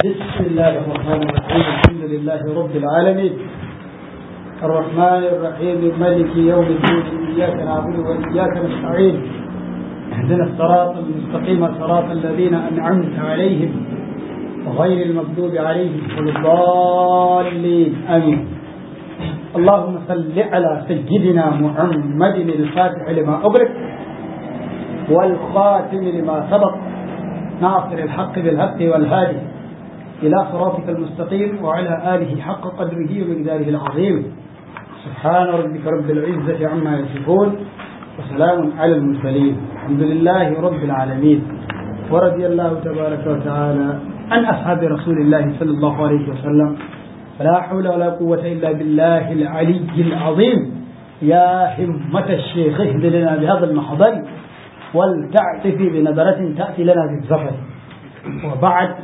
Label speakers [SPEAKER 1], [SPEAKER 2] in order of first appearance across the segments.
[SPEAKER 1] بسم الله الرحمن الرحيم الحمد لله رب العالمين الرحمن الرحيم مالك يوم الدين إياك نعبد وإياك نستعين اهدنا الصراط المستقيم صراط الذين أنعمت عليهم غير المغضوب عليهم ولا الضالين آمين اللهم صل على سيدنا محمد الفاتح لما أغلق والخاتم لما سبق ناصر الحق بالحق والهادي إلى صراطك المستقيم وعلى آله حق قدره ومقداره العظيم سبحان ربك رب العزة عما يصفون وسلام على المرسلين الحمد لله رب العالمين ورضي الله تبارك وتعالى عن أصحاب رسول الله صلى الله عليه وسلم فلا حول ولا قوة إلا بالله العلي العظيم يا همة الشيخ اهد لنا بهذا المحضر ولتعتفي بنظرة تأتي لنا بالزفر وبعد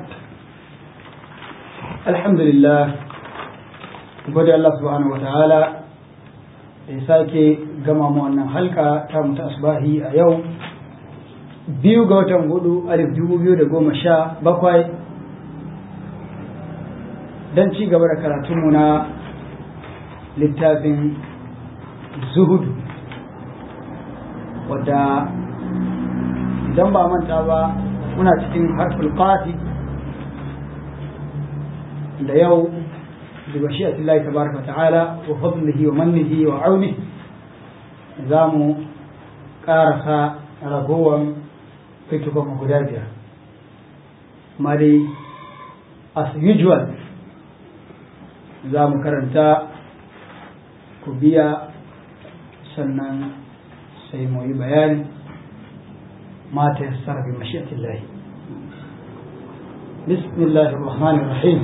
[SPEAKER 1] الحمد لله gode Allah subhanahu wataala da ya sake gama mu wannan halka ta mutu asbahi a yau biyu ga watan hudu alif dubu biyu da goma sha bakwai don ci gaba da karatunmu na littafin zuhudu wadda idan ba manta ba muna cikin harful qati da yau da bashiyat Allah tabaraka ta'ala wa fadlihi wa mannihi wa auni za mu karasa ragowar fitukan guda biyar amma dai as usual za mu karanta ku biya sannan sai mu yi bayani ما تيسر بمشيئة الله بسم الله الرحمن الرحيم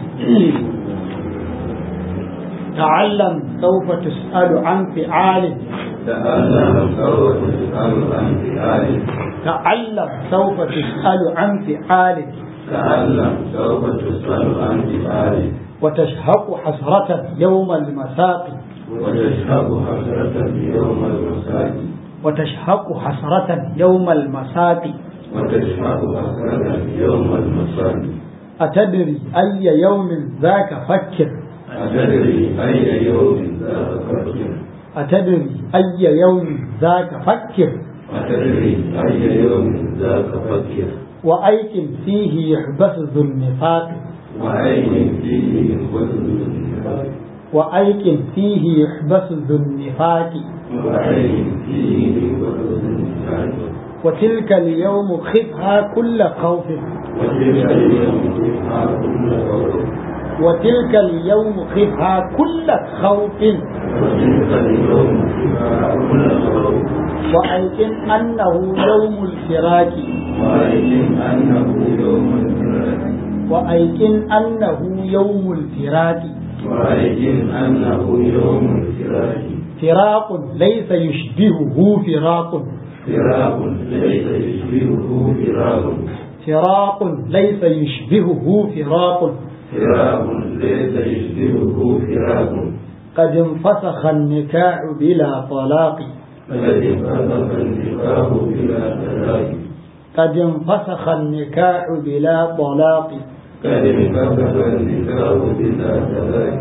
[SPEAKER 1] تعلم سوف تسأل عن فعال
[SPEAKER 2] تعلم سوف تسأل عن فعال
[SPEAKER 1] تعلم سوف تسأل عن فعال
[SPEAKER 2] تعلم سوف تسأل عن فعال
[SPEAKER 1] وتشهق حسرة يوم المساق
[SPEAKER 2] وتشهد حسرة يوم المساء
[SPEAKER 1] وتشهق حسرة يوم المساق
[SPEAKER 2] وتشهد حسرة يوم المساء
[SPEAKER 1] أتدري أي يوم ذاك فكر
[SPEAKER 2] أتدري أي يوم ذاك فكر
[SPEAKER 1] أتدري أي يوم ذاك فكر
[SPEAKER 2] أتدري أي يوم ذاك فكر
[SPEAKER 1] وأيقن فيه يحبس ذو النفاق
[SPEAKER 2] وعين فيه وزن النفاق
[SPEAKER 1] وأيقن فيه يحبس ذو النفاق
[SPEAKER 2] وعين فيه وزن النفاق
[SPEAKER 1] وتلك اليوم خفها كل خوف
[SPEAKER 2] وتلك اليوم فيها كل خوف
[SPEAKER 1] وتلك اليوم خفها كل خوف
[SPEAKER 2] وتلك اليوم فيها كل خوف
[SPEAKER 1] وأيقن أنه يوم الفراق
[SPEAKER 2] وأيقن أنه يوم الفراق
[SPEAKER 1] وأيقن أنه يوم الفراق
[SPEAKER 2] وأيقن أنه يوم الفراق
[SPEAKER 1] فراق ليس يشبهه فراق
[SPEAKER 2] فراق ليس يشبهه فراق
[SPEAKER 1] فراق ليس يشبهه فراق
[SPEAKER 2] فراق ليس يشبهه فراق
[SPEAKER 1] قد انفسخ النكاح بلا طلاق
[SPEAKER 2] فقد انفسخ النكاح بلا طلاق
[SPEAKER 1] قد انفسخ النكاح بلا طلاق
[SPEAKER 2] قد انفسخ النكاح بلا طلاق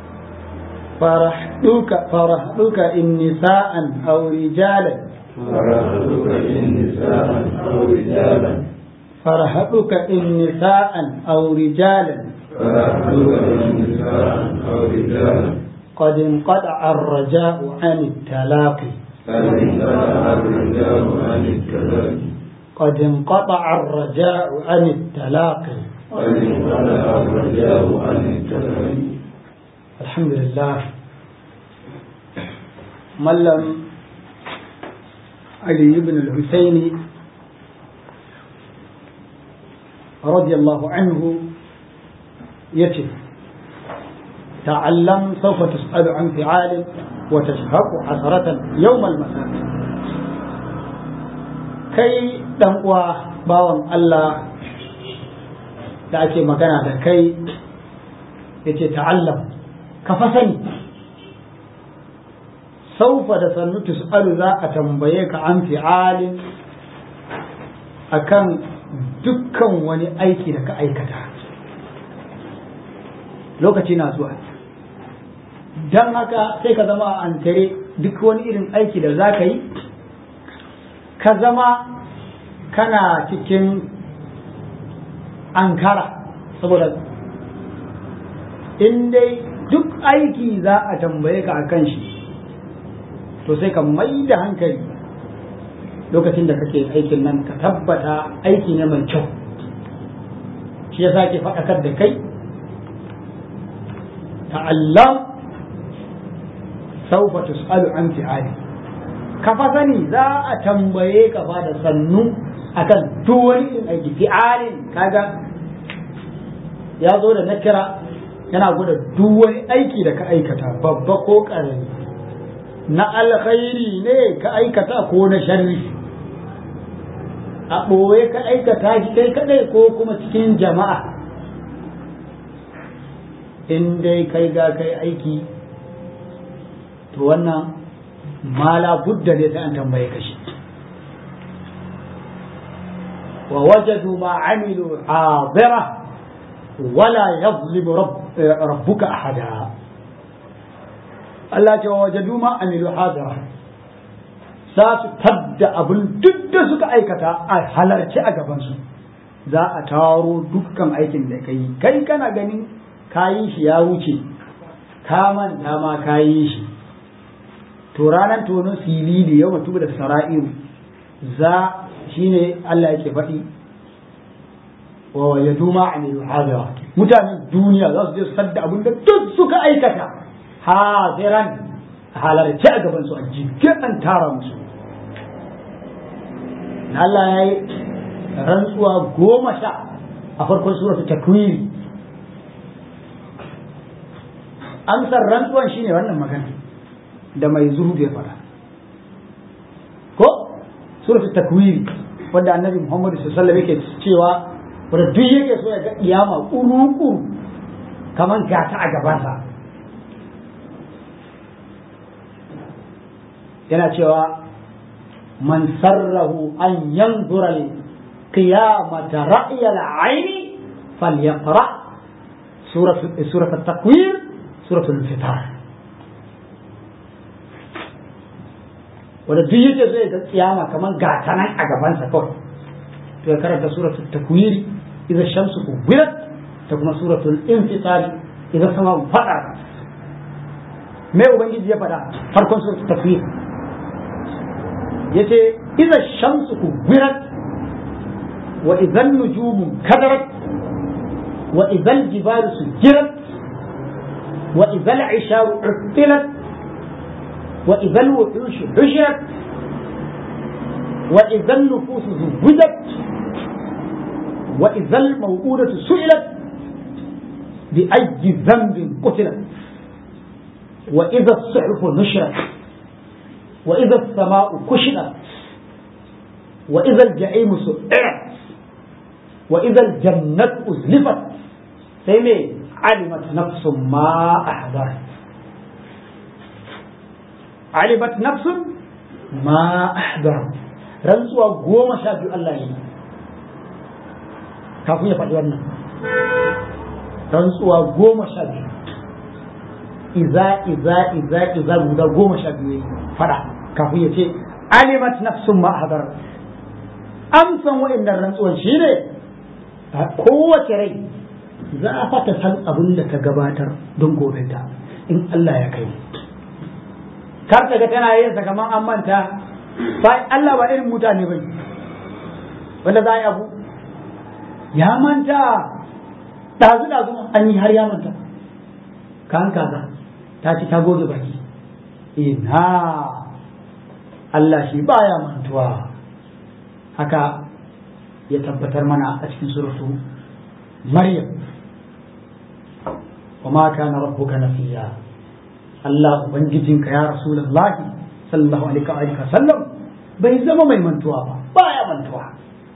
[SPEAKER 1] فرحتك فرحتك إن نساء أو رجالا
[SPEAKER 2] فرحتك إن نساء أو رجالا
[SPEAKER 1] فرحتك إن نساء أو رجالا
[SPEAKER 2] فرحتك إن نساء أو رجالا
[SPEAKER 1] قد انقطع الرجاء عن التلاقي
[SPEAKER 2] قد انقطع الرجال عن الكلام
[SPEAKER 1] قد انقطع الرجاء عن التلاقي
[SPEAKER 2] قد انقطع الرجال عن الكلام
[SPEAKER 1] الحمد لله ملم علي بن الحسين رضي الله عنه يتي تعلم سوف تسأل عن فعال وتشهق حسرة يوم المساء kai dan uwa bawan Allah da ake magana da kai yace ta'allam ka fa sani saufa da sannu tus'alu za a tambaye ka an fi'alin akan dukkan wani aiki da ka aikata lokaci na zuwa don haka sai ka zama an tare duk wani irin aiki da za ka yi ka zama kana cikin ankara saboda in dai duk aiki za a tambaye ka a kan shi to sai ka mai da hankali lokacin da kake aikin nan ka tabbata aiki ne mai kyau shi ya sake faɗakar da kai ta'allam saufa tus'alu an fi'ali ka fa sani za a tambaye ka fa da sannu akan duk wani irin aiki fi'alin kaga ya zo da nakira yana gwada duk wani aiki da ka aikata babba ko ƙarami na alkhairi ne ka aikata ko na sharri a ɓoye ka aikata shi kai kadai ko kuma cikin jama'a in dai kai ga kai aiki to wannan mala budda ne sai an tambaye ka shi wa wajadu ma amilu hadira wala yazlimu rabbuka ahada Allah ce wa wajadu ma amilu hadira za su tadda abin duk da suka aikata a halarci a gabansu za a taro dukkan aikin da ka yi kai kana ganin kayi shi ya wuce ka manta ma kayi shi to ranar tonon silili yau mutu da sara'iru za shine Allah yake faɗi wa wajadu ma amilu hadira mutanen duniya za su je su sadda abin da duk suka aikata hadiran halarci a gaban su a jikin an tara musu Allah ya yi rantsuwa goma sha a farkon suratul takwiri amsar rantsuwan shine wannan magana da mai zuhu ya fara ko suratul takwiri wanda annabi Muhammad sallallahu alaihi wasallam yake cewa wanda duk yake so ya ga kiyama kuru kaman gata a gabansa yana cewa man sarrahu an yanzura القيامة رأي العين فليقرأ سورة سورة التكوير سورة الانفطار wanda duk yake so ya ga kiyama kamar gata nan a gabansa kawai to ya karanta suratul takwiri idan shamsu kubirat ta kuma suratul infitar idan sama fada me ubangiji ya fada farkon suratul takwir yace idan shamsu kubirat وإذا النجوم كدرت وإذا الجبال سجرت وإذا العشار عطلت وإذا الوحوش حشرت وإذا النفوس زوجت وإذا الموءودة سئلت بأي ذنب قتلت وإذا الصحف نشرت وإذا السماء كشطت وإذا الجحيم سئرت وإذا الجنة أزلفت سيمي علمت نفس ما أحضرت علمت نفس ما أحضرت رنسوا قوم شاهدوا الله ينا كافو يفعل وانا رنسوا قوم شاهدوا إذا إذا إذا إذا guda goma sha biyu fada kafin ya ce alimat nafsun ma hadar amsan wa'annan rantsuwan shi ne kowace rai za a fata san abin da ta gabatar don gobe ta in Allah ya kai kar ta ga tana yin sa kamar an manta sai Allah ba irin mutane bane wanda za a yi abu ya manta ɗazu ɗazu an yi har ya manta kan kaza ta ci ta goge baki ina Allah shi baya mantuwa haka ya tabbatar mana a cikin suratu Maryam wa ma kana rabbuka nafiya Allah ubangijinka ya Rasulullah sallallahu alaihi wa sallam bai zama mai mantuwa ba baya mantuwa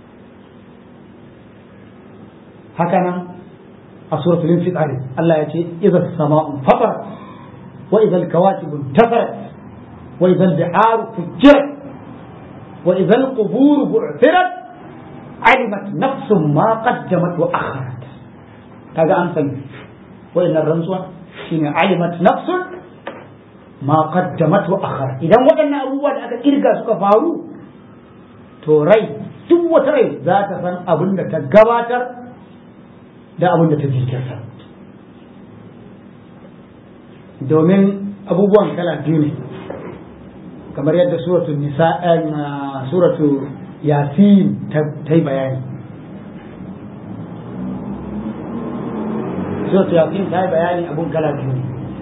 [SPEAKER 1] haka nan a suratul infitar Allah ya ce idza as-sama'u fatarat wa idza al-kawakibu intafarat wa idza al-biharu fujirat wa idza al-qubur bu'thirat alimat nafsun ma qaddamat wa akharat kaga an sani wayannan rantsuwa shine alimat nafsun ma qaddamat wa akhar idan waɗannan abubuwa da aka kirga suka faru to rai duk wata rai za ta san abin da ta gabatar da abin da ta jinkirta domin abubuwan kala biyu ne kamar yadda suratu nisa suratu yasin ta yi bayani suratu yasin ta yi bayani abun kala biyu ne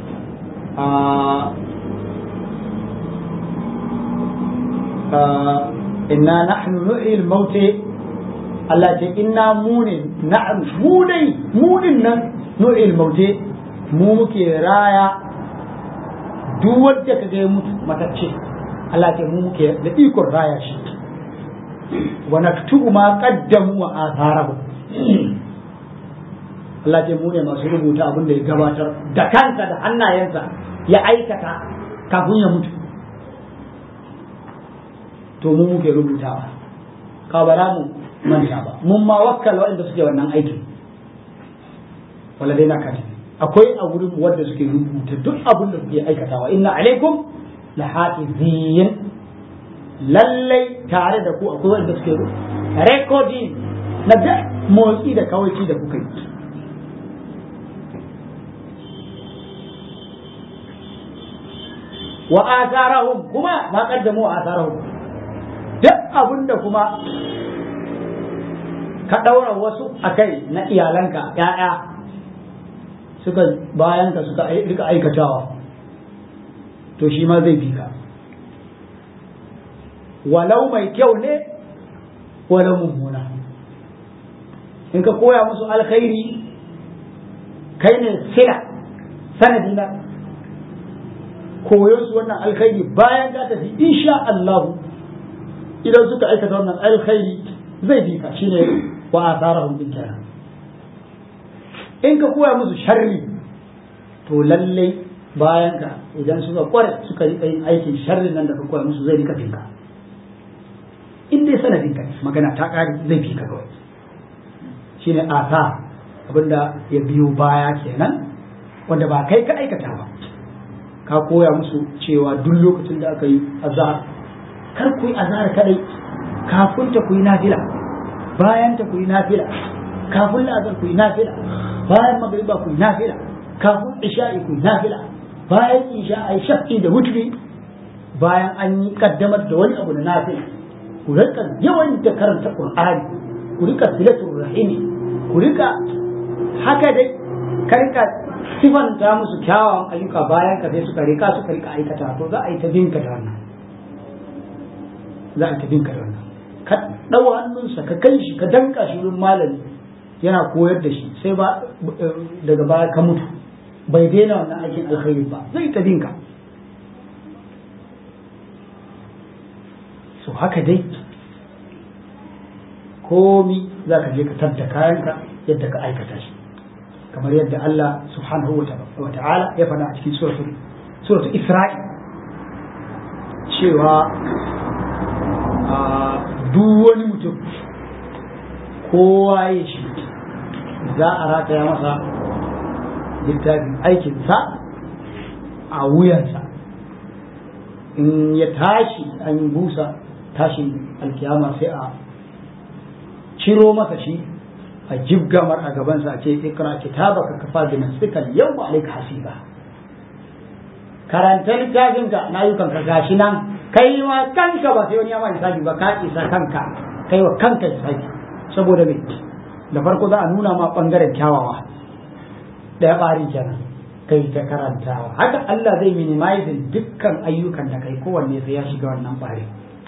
[SPEAKER 1] inna nahnu nuhyi al-maut Allah ce inna munin na'am mu dai munin nan nuhyi al-maut mu muke raya duk wanda kaga ya mutu matacce Allah ce mu muke da ikon raya shi wa naktubu ma qaddamu wa atharahu Allah ce mu ne masu rubuta abin da ya gabatar da kansa da hannayensa ya aikata kafin ya mutu to mu muke rubutawa ka bara mu manta ba mun ma wakkala waɗanda suke wannan aikin wala dai na kati akwai a wurin wanda suke rubuta duk abin da kuke aikatawa inna alaikum la hafizin lallai tare da ku akwai wanda suke recording na da motsi da kawaici da kuka yi wa asarahum kuma ma kaddamu wa asarahum duk abinda kuma ka ɗaura wasu a kai na iyalanka ‘ya'ya suka bayan ka suka rika aikatawa to shi ma zai bi ka walau mai kyau ne walau mummuna in ka koya musu alkhairi kai ne sila sanadi na koyon su wannan alkhairi bayan ka tafi insha Allah idan suka aikata wannan alkhairi zai bi ka shine wa asarahum bin kenan in ka koya musu sharri to lallai bayan ka idan suka kware suka rika yin aikin sharrin nan da ka koya musu zai rika binka in dai sanadin ka magana ta kare zai bi ka kawai shine asa abinda ya biyo baya kenan wanda ba kai ka aikata ba ka koya musu cewa duk lokacin da aka yi azhar kar ku yi azhar kadai kafin ta ku yi nafila bayan ta ku yi nafila kafin la'azar ku yi nafila bayan magriba ku yi nafila kafin isha'i ku yi nafila bayan isha ai shafi da wutri bayan an yi kaddamar da wani abu da nafila ku rika yawan da karanta qur'ani ku rika silatul rahimi ku rika haka dai ka rika sifanta musu kyawawan ayyuka bayan ka sai suka rika suka rika aikata to za a yi ta binka da wannan za a yi ta binka da wannan ka ɗau hannunsa ka kai shi ka danka shi wurin malami yana koyar da shi sai ba daga baya ka mutu bai daina wannan aikin alkhairi ba zai ta binka so haka dai komi za ka je ka tabda kayanka yadda ka aikata shi kamar yadda Allah subhanahu wa ta'ala ya faɗa a cikin suratul Isra'i cewa duk wani mutum kowa ya shi za a rataya masa littafin aikinsa a wuyansa in ya tashi an yi busa tashin alkiyama sai a ciro masa shi a jibgamar a gabansa a ce ikra kitabaka kafa bi nafsika yawma alayka hasiba karanta littafinka na yi kanka gashi nan kai ma kanka ba sai wani ya ma hisabi ba ka isa kanka kai wa kanka hisabi saboda me da farko za a nuna ma bangaren kyawawa daya bari kenan kai ta karantawa haka Allah zai minimizing dukkan ayyukan da kai kowanne sai ya shiga wannan bari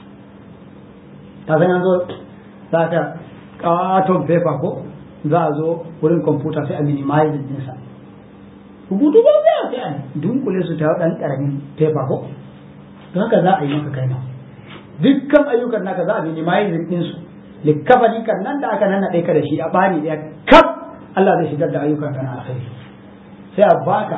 [SPEAKER 1] ta san yanzu za ka katon paper ko za a zo wurin kwamfuta sai a minimizing ɗinsa rubutu ba za a sai a dunkule su ta ɗan ƙaramin paper ko to haka za a yi maka kai ma dukkan ayyukan naka za a minimizing ɗinsu likafani kan nan da aka nannaɗe ka da shi a ɓari ɗaya kaf Allah zai shigar da ayyukan ka na alkhairi sai a baka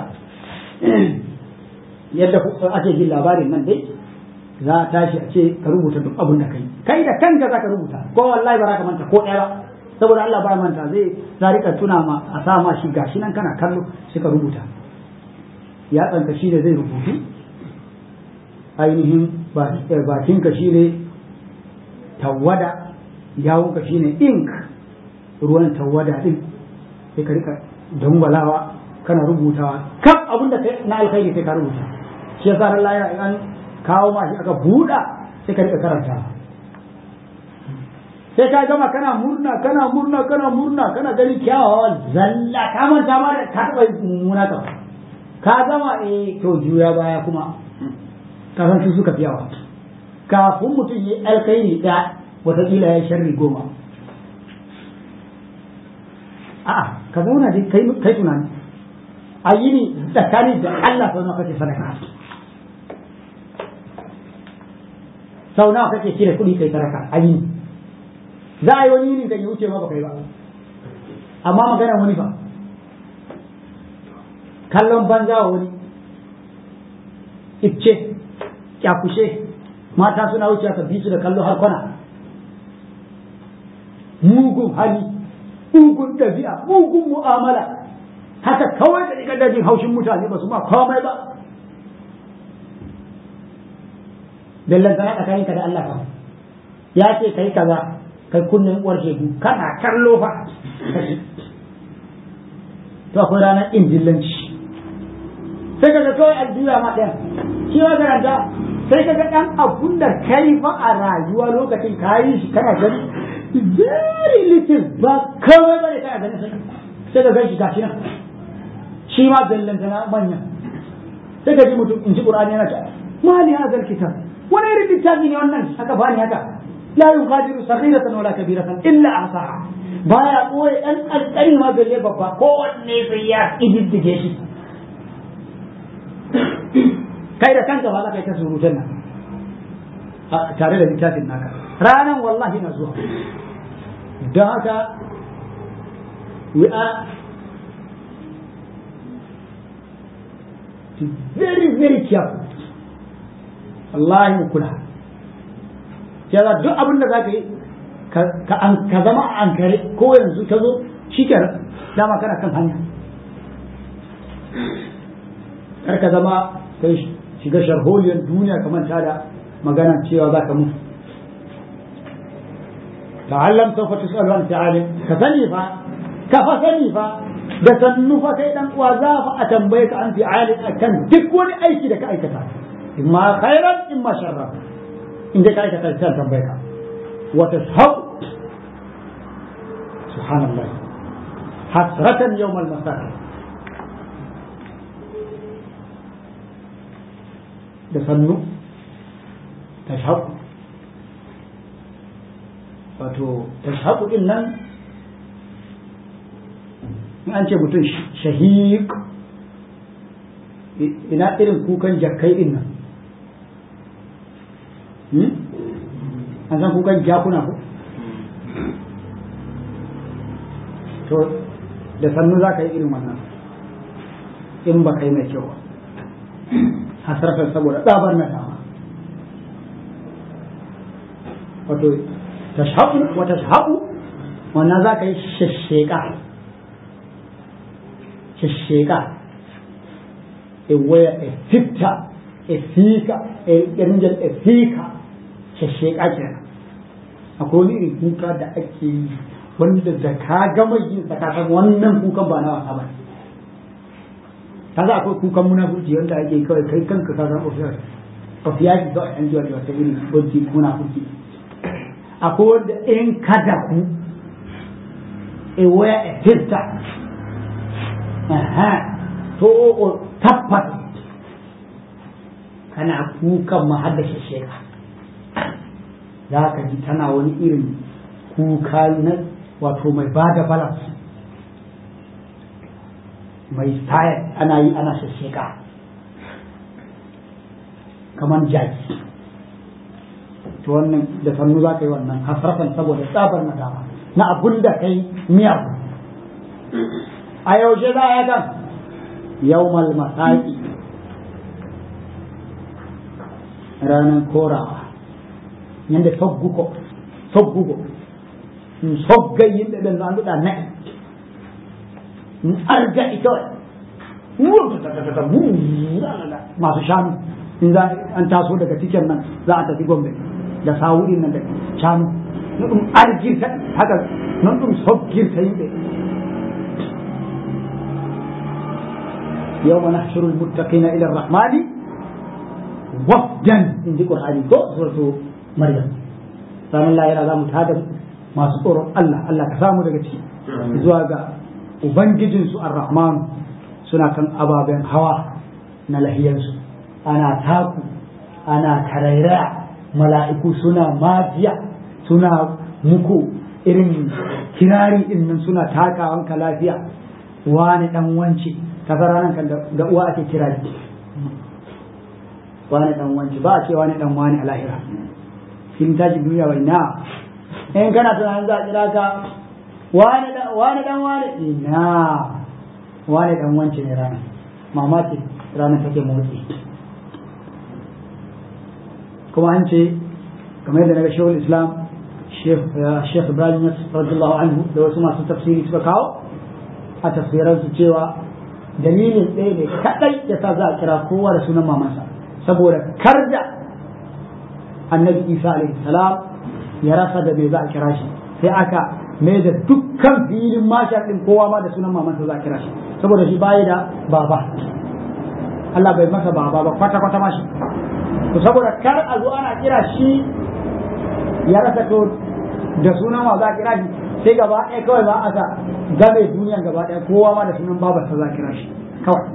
[SPEAKER 1] yadda ake jin labarin nan dai za a tashi a ce ka rubuta duk abin da kai kai da kanka za ka rubuta ko wallahi ba za ka manta ko ɗaya ba saboda Allah ba manta zai za rika tuna ma a sa ma shi gashi nan kana kallo sai ka rubuta ya tsanka shi ne zai rubutu ainihin bakinka shi ne tawada yawonka shi ne ink ruwan tawada din sai ka rika dangwalawa kana rubutawa kaf abin da na alkhairi sai ka rubuta shi yasa ran lahira in an kawo ma shi aka buɗa sai ka rika karanta sai ka gama kana murna kana murna kana murna kana gani kyawawan zalla ka manta ma da ka taɓa mummuna ka ka gama eh to juya baya kuma ka san su suka fi yawa kafin mutum yi alkhairi da wataƙila ya sharri goma a'a ka zauna dai kai kai tunani a yi ni tsakani da Allah sau nawa kake sadaka sau nawa kake cire kuɗi kai sadaka a yi za a yi wani yinin kan ya wuce ma ba kai ba amma magana wani fa kallon banza wa wani icce kyakushe mata suna wuce ka bi su da kallo har kwana mugun hali mugun ɗabi'a mugun mu'amala haka kawai da riga dajin haushin mutane ba su ma komai ba dallan sana tsakaninka da Allah fa ya ce kai kaza kai kunnen uwar shegu kana kallo fa to akwai ranar injillanci sai kaga kawai aljuya ma ɗaya shi ma garanta sai kaga ɗan abun da kai fa a rayuwa lokacin kayi shi kana gani very little ba kawai bane kana ganin sai sai ka gan shi gashi nan shi ma bellanta na manya sai ka ji mutum in ji qur'ani yana ta mali hadal kitab wani irin littafi ne wannan aka bani haka la yughadiru saghiratan wala kabiratan illa ahsaha baya koyi dan alƙari ma belle babba kowanne sai ya ididdige shi kai da kanka ba za ka yi ta surutan nan tare da littafin naka ranan wallahi na zuwa don haka we are very very careful wallahi mu kula ya duk abin da za ka yi ka zama a ankare ko yanzu ta zo shi dama kana kan hanya kar ka zama kai shiga sharholiyar duniya kamar ta da magana cewa za ka mutu ta'allam sawfa tus'alu an ta'alim ka sani fa ka fa sani fa da sannu fa kai dan uwa za fa a tambaye ka an fi'alin akan duk wani aiki da ka aikata imma khairan imma sharran inda ka aikata ta tambaye ka wa tashhab subhanallah hasratan yawm al-masaq da sannu tashhab wato tashhab din nan in an ce mutum shahiq ina irin kukan jakkai din nan an san kukan jakuna ko to da sannu za ka yi irin wannan in ba kai mai kyau hasarfar saboda tsabar na dama wato tashabu wa tashabu wannan za ka yi shashsheka shashsheka e waya e fitta e fika e ɗanjal e fika shashsheka kenan akwai wani irin kuka da ake yi wanda da ka gama yin tsakakan wannan kukan ba na wasa ba kaga akwai kukan munafurci wanda ake kawai kai kanka ka san ofiyar ofiyar da an jiwa da wata irin banki munafurci akwai wanda in kada ku e waya e fitta aha to o tabbas kana kukan mahaddashe sheka za ka ji tana wani irin kuka na wato mai ba da balance mai style ana yi ana shasheka kamar jaki to wannan da sannu za ka yi wannan hasrafan saboda tsabar nadama na abun da kai miyagu a yaushe za a kan yawmal masaki ranar korawa yadda togguko togguko sogga yimɓe ɓen no annduɗa na'i arga ita masu shanu in za an taso daga cikin nan za a tafi gombe da sawuɗin nan da shanu na ɗum argirta haka non ɗum soggirta yimɓe يوم نحشر المتقين إلى الرحمن وفدا إن ذكر هذه سورة مريم فمن لا يرى ذا متهادم ما سطور الله الله كسامو دقتي زواجا وبنجدن سو الرحمن سنة كان أبابين هوا نلهيانسو أنا تاكو أنا كريرا ملائكو سنة ماجيا سنة مكو irin kirari din nan suna takawan ka lafiya wani dan wance kaga ranar kan da uwa ake kira ne wani dan wanci ba a ce wani dan wani a lahira kin tashi duniya wai na in kana tunanin za a kira ka wani dan wani dan wani ina wani dan wanci ne ranar mama ce ranar take motsi kuma an ce kamar yadda naga shehul islam shekh ibrahim radiyallahu anhu da wasu masu tafsiri suka kawo a tafsiransu cewa dalilin ɗaya ne kaɗai ya sa za a kira kowa da sunan mamansa saboda kar da annabi isa alaihi salam ya rasa da me za a kira shi sai aka mai da dukkan filin mashar ɗin kowa ma da sunan mamansa za a kira shi saboda shi baya da baba Allah bai masa baba ba kwata kwata mashi to saboda kar a zo ana kira shi ya rasa to da sunan wa za a kira shi sai gaba ɗaya kawai za a sa game duniya gaba ɗaya kowa ma da sunan babarsa za kira shi kawai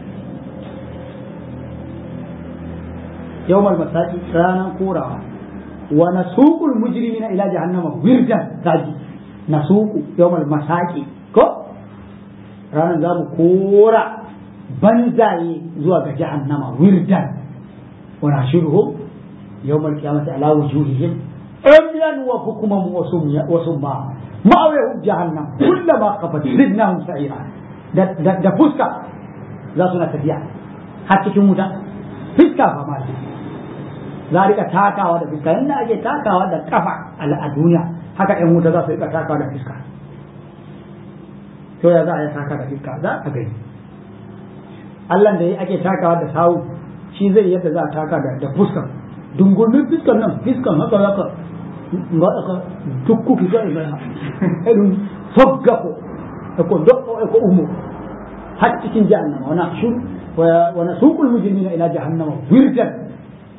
[SPEAKER 1] yawmal masaki ranar korawa wa nasuqul mujrimina ila jahannama wirdan kaji nasuqu yawmal masaki ko ranar za mu kora banzaye zuwa ga jahannama wirdan wa nashiruhum yawmal qiyamati ala wujuhihim umyan wa bukman wa summa ma'awayahum jahannam kullama qafat zidnahum sa'ira da fuska za su na tafiya har cikin wuta fuska fa ma za a rika takawa da fuska yadda ake takawa da kafa a duniya haka yan wuta za su rika takawa da fuska to ya za a yi taka da fuska za a gani Allah da ya ake takawa da sawu shi zai yadda za a taka da fuska dungumin fuskan nan fuskan haka haka ngaɗaka tukkuki ga e gaya eɗum fogga ko eko doɗɗo eko umo har cikin jahannama wana shur wana suqul mujrimina ila jahannama wirdan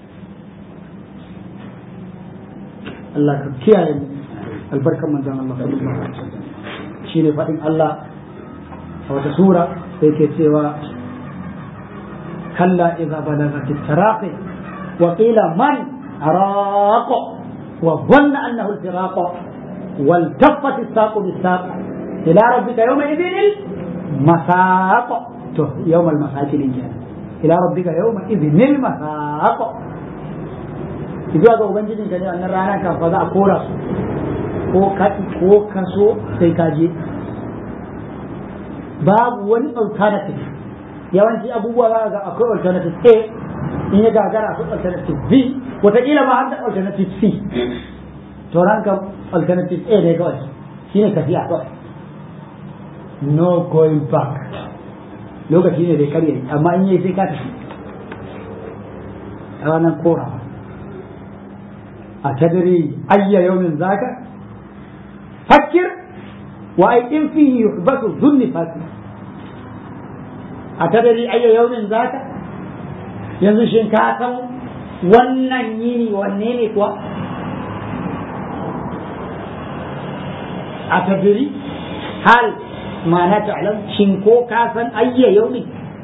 [SPEAKER 1] Allah ka kiyaye mu albarkan manzon Allah sallallahu alaihi wasallam shine faɗin Allah a wata sura sai ke cewa kalla idza balagat at-taraqi wa qila man araqa وظن أنه الفراق والتفت الساق بالساق إلى ربك يومئذ المساق يوم المساق الإنجاز إلى ربك يومئذ المساق izuwa ga ubangijin ka ne wannan rana kan fa za a kora su ko ka ko kaso sai ka je babu wani alternative yawanci abubuwa za ga akwai alternative A in ya gagara akwai alternative B wataƙila ma har da alternative C to ranka alternative A ne kawai shi ne tafiya kawai no going back lokaci ne da karye amma in yi sai ka tafi a ranar korawa a tadiri ayya yaumin zaka fakir wa ai in fihi yuhbasu dhunni fakir a tadiri ayya yaumin zaka yanzu shin ka san wannan yini wanne ne kuwa a tadiri hal ma'ana ta'lam shin ko ka san ayya yaumin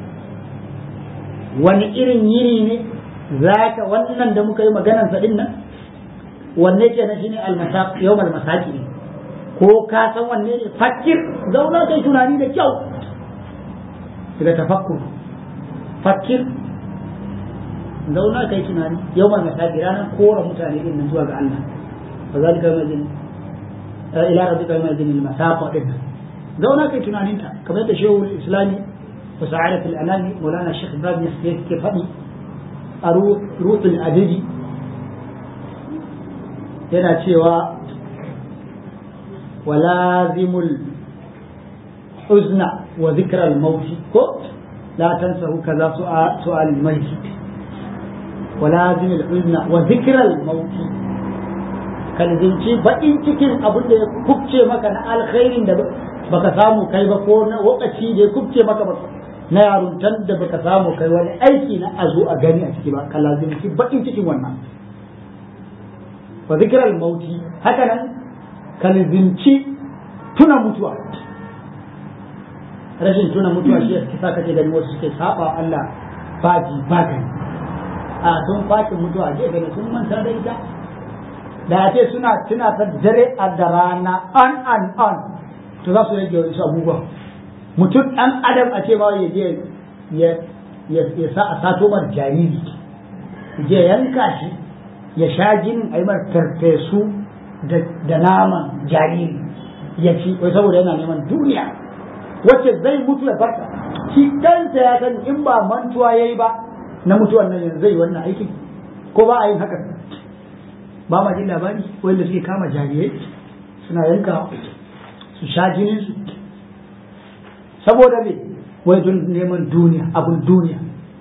[SPEAKER 1] wani irin yini ne zaka wannan da muka yi maganar sa din nan wanne ke na shine al-masaq yawm al-masaqi ne ko ka san wanne ne fakir zauna kai tunani da kyau daga tafakkur fakir zauna kai tunani yawm al-masaqi ranar kora mutane din nan zuwa ga Allah fa zalika yawm ila rabbika yawm idin al-masaq din zauna kai tunanin ta kamar da shehu islami wa sa'adat al-anami maulana shaykh ibrahim ke faɗi a ruhul adidi yana cewa walazimul uzna wa zikral mauti ko la tansahu kaza su'al maiti walazimul uzna wa zikral mauti kalzinci baƙin cikin abin da ya kubce maka na alkhairin da baka samu kai ba ko na lokaci da ya kubce maka na yaruntan da baka samu kai wani aiki na a zo a gani a ciki ba ka lazimci baƙin cikin wannan wa zikirar mauti haka nan ka lazimci tuna mutuwa rashin tuna mutuwa shi ya sa kake gani wasu suke saba Allah baji ba gani a sun fakin mutuwa je gani sun manta da ita da ce suna tuna ta dare a da rana an an an to za su rage wasu abubuwa mutum ɗan adam a ce ma ya je ya sa a sato mar jariri je yanka shi ya sha jinin a yi mar farfesu da naman jariri ya ci wai saboda yana neman duniya wacce zai mutu ya farka shi kansa ya sani in ba mantuwa ya yi ba na mutuwan nan yanzu zai wannan aikin ko ba a yin haka ba ma jin labari wanda suke kama jarirai suna yanka su sha jinin su saboda me wai don neman duniya abun duniya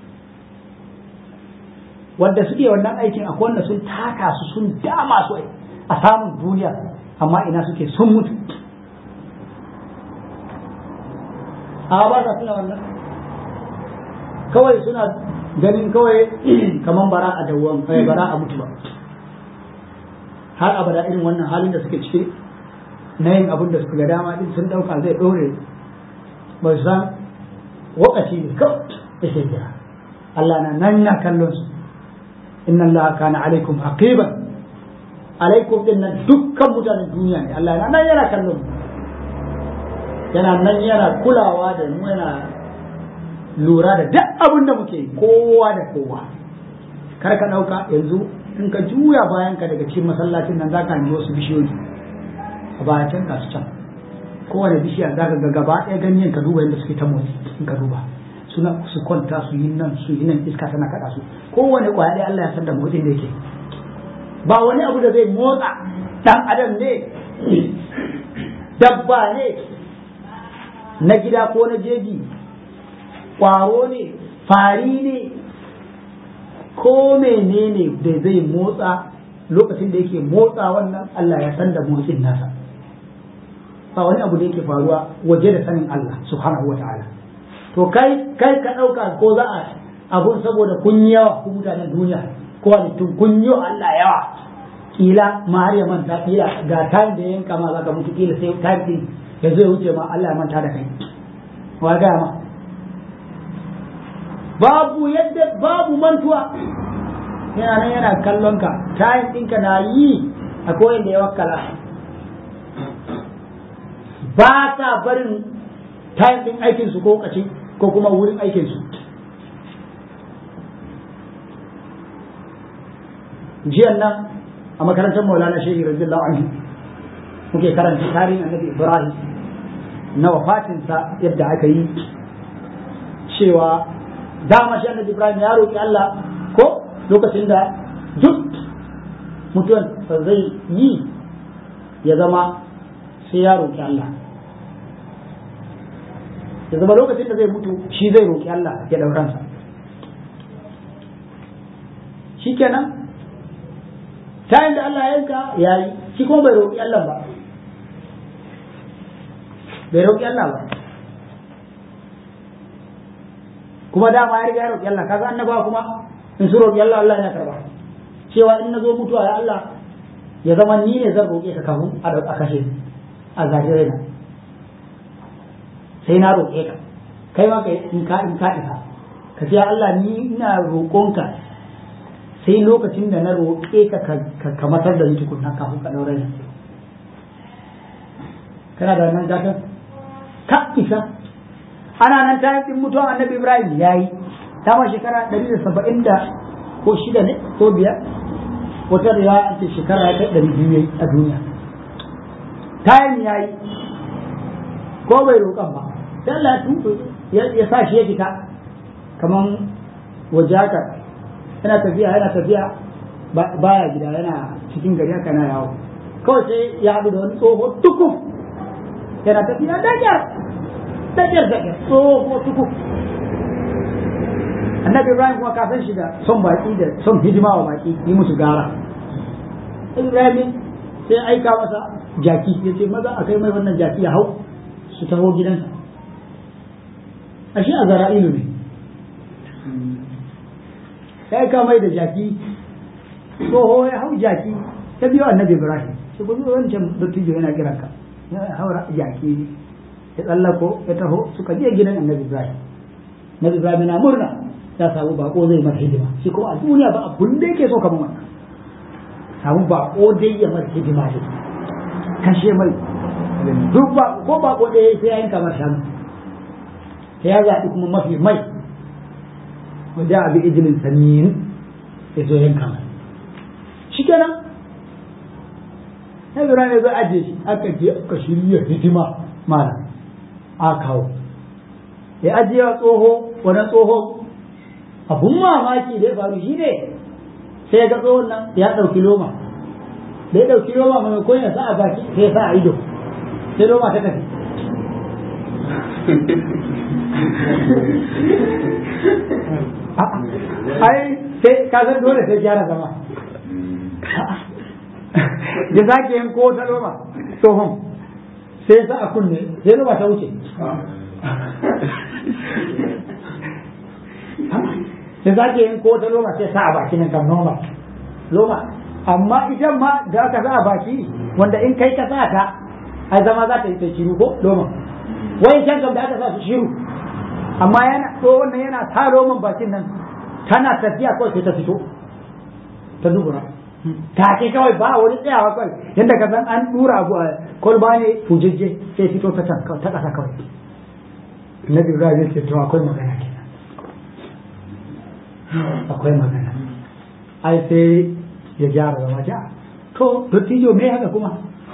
[SPEAKER 1] wanda suke wannan aikin akwai wanda sun taka su sun dama su a samun duniya amma ina suke sun mutu a ba sa suna wannan kawai suna ganin kawai kaman bara a dawon bara a mutu ba har abada irin wannan halin da suke ciki na yin abin da suka ga dama din sun dauka zai dore ba su san wakaci ne kawai da ke jira Allah na nan na kallon su inna Allah kana alaikum haqiban alaikum din nan dukkan mutanen duniya ne Allah na nan yana kallon mu yana nan yana kulawa da mu yana lura da duk abin da muke yi kowa da kowa kar ka dauka yanzu in ka juya bayan ka daga cikin masallacin nan zaka hangi wasu bishiyoyi a bayan can ga su can kowane bishiya za ka ga gaba ɗaya ganyen ka duba yadda suke ta motsi in ka duba suna su kwanta su yi nan su yi nan iska tana kaɗa su kowane ƙwaya ɗaya Allah ya san da motsin da yake ba wani abu da zai motsa ɗan adam ne dabba ne na gida ko na jeji ƙwaro ne fari ne ko menene da zai motsa lokacin da yake motsa wannan Allah ya san da motsin nasa ba wani abu da yake faruwa waje da sanin Allah subhanahu wata'ala to kai kai ka ɗauka ko za a abun saboda kun yi yawa ku mutanen duniya ko halittun kun yi Allah yawa kila ma har ya manta kila ga time da yanka ma zaka mutu kila sai time din ya zo ya wuce ma Allah ya manta da kai wa ga ma babu yadda babu mantuwa yana nan yana kallon ka time ɗinka na yi a koyin da ya wakkala ba sa barin time ɗin aikinsu ko kaci ko kuma wurin aikinsu jiyan nan a makarantar maulana shehi radiyallahu anhu muke karanta tarihin annabi ibrahim na wafatinsa yadda aka yi cewa dama shi annabi ibrahim ya roƙi allah ko lokacin da duk mutuwan zai yi ya zama sai ya roƙi allah ya zama lokacin da zai mutu shi zai roƙi allah ya ɗauransa shi kenan tayin da Allah ya yanka ya yi shi kuma bai roƙi Allah ba bai roƙi Allah ba kuma dama ya riga ya roƙi Allah kaga annabawa kuma in su roƙi Allah Allah ya karba cewa in na zo mutuwa ya Allah ya zama ni ne zan roƙe ka kafin a kashe a zahiri na sai na roƙe ka kai ma in ka in ka isa ka ce Allah ni ina roƙonka sai lokacin da na roƙe ka ka matar da ni tukunna kafin ka ɗaure ni kana da nan gatan ka isa ana nan ta yi mutuwan annabi ibrahim ya yi dama shekara ɗari da saba'in da ko shida ne ko biyar wata da ya ce shekara ya kai ɗari biyu ya yi a duniya tayin ya yi ko bai roƙan ba sai Allah ya sa shi ya fita kaman waje haka yana tafiya yana tafiya baya gida yana cikin gari haka na yawo kawai sai ya haɗu da wani tsoho dukkan yana tafiya da kyar da kyar da kyar tsoho tuku annabi ibrahim kuma ka san shi da son baki da son hidima wa baki yi musu gara ibrahim sai aika masa jaki ya ce maza a kai mai wannan jaki ya hau su taho gidansa ashe a zara'ilu ne ya aika mai da jaki tsoho ya hau jaki ta biyo annabi ibrahim sai ku zo wancan dattijo yana kiran ka ya haura jaki ya tsallako ya taho suka je gidan annabi ibrahim annabi ibrahim na murna ya samu bako zai mata hidima shi kuma a duniya ba abun da yake so kamar wannan samu bako dai ya mata hidima dai kashe mai duk ba ko bako ɗaya sai ya yanka masa shanu sai ya zaɓi kuma mafi mai wanda abi ijilin sanin ya zo yanka mai shi kenan sai ne zai ajiye shi aka je aka shirya hidima malam a kawo ya ajiye wa tsoho wani tsoho abun mamaki da ya faru shi ne sai ya ga tsohon nan ya ɗauki loma da ya ɗauki loma maimakon ya sa a baki sai ya sa a ido sai loma ta tafi ai sai ka san dole sai gyara zama ya sake yin ko ta loma tsohon sai ya sa a kunne sai loma ta wuce sai za ke yin ko ta loma sai sa a baki nan kan noma loma amma idan ma da aka sa a baki wanda in kai ka sa ta ai zama za ta yi ta shiru ko loma wai can kam da aka sa su shiru amma yana to wannan yana sa loman bakin nan tana tafiya kawai sai ta fito ta dubura ta ke kawai ba wani tsayawa kawai yadda ka san an dura abu a kolba ne fujejje sai fito ta can ta kasa kawai Nabi Ibrahim ya ce to akwai magana ke akwai magana ai sai ya gyara zama ja to dottijo me haka kuma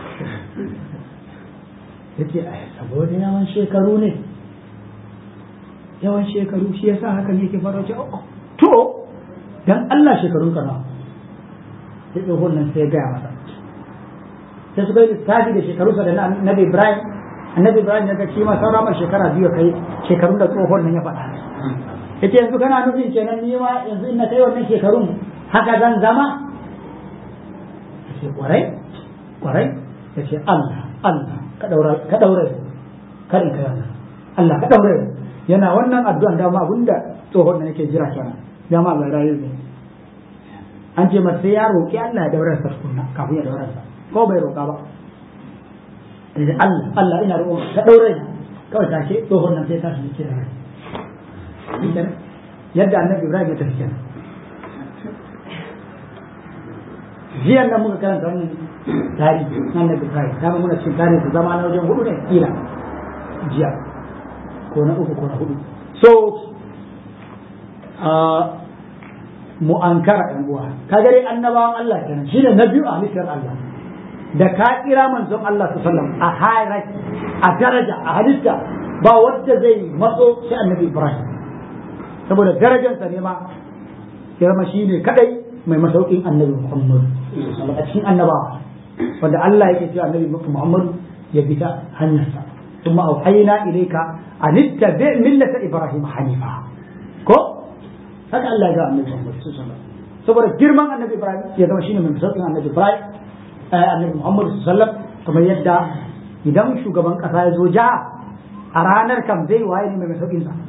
[SPEAKER 1] ya ce ai saboda yawan shekaru ne yawan shekaru shi yasa haka ne ke fara ce to dan Allah shekarun ka nawa sai tsohon nan sai ya gaya masa sai suka yi lissafi da shekaru sa da na annabi Ibrahim annabi Ibrahim ya ga shi ma saura mai shekara biyu kai shekarun da tsohon nan ya faɗa yace yanzu kana nufin kenan ni ma yanzu in na kai wannan shekarun haka zan zama yace kwarai kwarai yace Allah Allah ka daura ka daura kada ka yana Allah ka daura yana wannan addu'an dama abinda tsohon da nake jira kenan dama ga rayu ne an ce masa sai ya roki Allah ya daura sa tukunna kafin ya daura sa ko bai roka ba yace Allah Allah ina roƙon ka daura kawai take tsohon nan sai ta shi kira yadda annabi ibrahim ya tafi kenan jiyan nan muka karanta wannan tarihi na annabi ibrahim dama muna cikin tarihi zama na wajen hudu ne kila jiya ko na uku ko na hudu so mu ankara yan uwa ka gare annabawan Allah kenan shine na biyu a halittar Allah da ka kira manzon Allah sallallahu alaihi wasallam a hierarchy a daraja a halitta ba wanda zai matso sai annabi ibrahim saboda darajarsa ne ma ya zama shi ne kadai mai masaukin annabi Muhammad a cikin annabawa wanda Allah yake cewa annabi Muhammad ya bi ta hanyarsa thumma auhayna ilayka an ittabi millata ibrahim hanifa ko haka Allah ya ga annabi Muhammad saboda girman annabi Ibrahim ya zama shine mai masaukin annabi Ibrahim annabi Muhammad sallallahu kamar yadda idan shugaban kasa ya zo jiha a ranar kam zai waye ne mai masaukin sa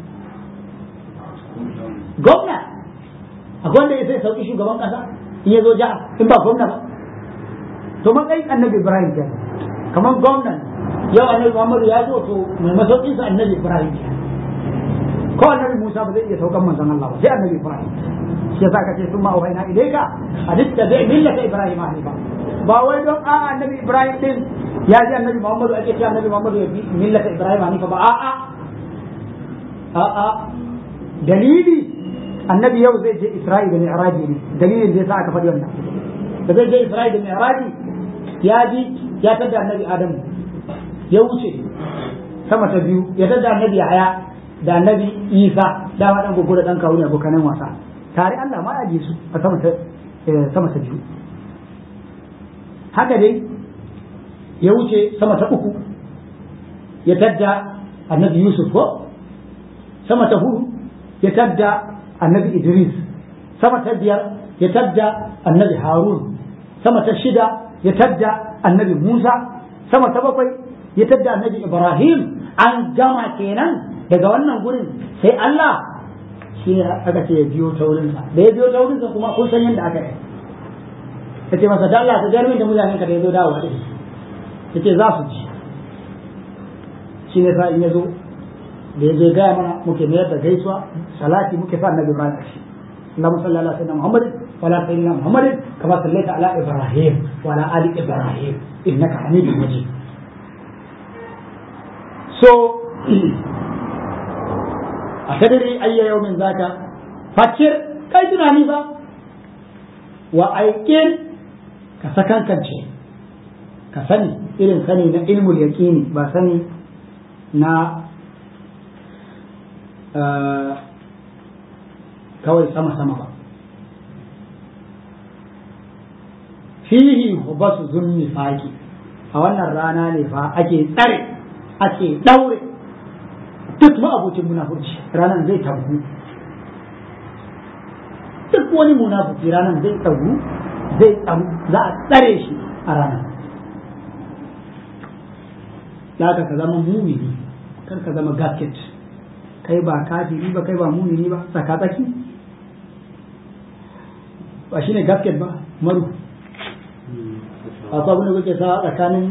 [SPEAKER 1] gwamna akwai wanda ya sai sauki shugaban kasa in ya zo jiha in ba gwamna ba to matsayin annabi ibrahim ke kamar gwamnan yau annabi muhammadu ya zo to mai masaukin sa annabi ibrahim ke ko annabi musa ba zai iya saukan manzon allah ba sai annabi ibrahim shi yasa ka ce sun ma'auhaina ilaika a dukkan bai millata ibrahim hanifa ba wai don a annabi ibrahim din ya ji annabi muhammadu ake ce annabi muhammadu ya bi millata ibrahim hanifa ba a'a a'a dalili annabi yau zai je Isra'i da Mi'raji ne dalilin da yasa aka faɗi wannan da zai je Isra'i da Mi'raji ya ji ya tada annabi Adamu ya wuce sama ta biyu ya tada annabi Yahaya da annabi Isa da ma dan gogo da dan kawo ne abokanan wasa tare Allah ma ya ji su a sama ta sama ta biyu haka dai ya wuce sama ta uku ya tadda annabi yusuf ko sama ta hudu ya tadda annabi idris sama ta biyar ya tadda annabi harun sama ta shida ya tadda annabi musa sama ta bakwai ya tadda annabi ibrahim an gama kenan daga wannan gurin sai allah shi ne aka ce ya biyo ta wurinsa da ya biyo ta wurinsa kuma kun san yadda aka yi ya ce masa da allah ka jarmin da mutanen ka da ya zo dawowa ɗin ya ce za su ci shi ne sa in ya zo da ya zo ya gaya mana muke mayar da gaisuwa salati muke sa annabi ibrahim ƙarshe اللهم صل على سيدنا محمد وعلى سيدنا محمد كما صليت على ابراهيم وعلى ال ابراهيم انك حميد مجيد so a kadari ayya yaumin zaka fakir kai tunani ba wa aikin ka sakankance ka sani irin sani na ilmul yaqini ba sani na kawai sama-sama ba fihi basu zunni faki a wannan rana ne fa ake tsare ake daure duk ma'abucin munafurci ranar zai tabu duk wani munafuki ranar zai tabu zai tsamu za a tsare shi a ranar da ka zama mumini kar ka zama gasket kai ba kafiri ba kai ba mumini ba tsaka-tsaki ba shi ne gasket ba maru akwai abin da kuke sa tsakanin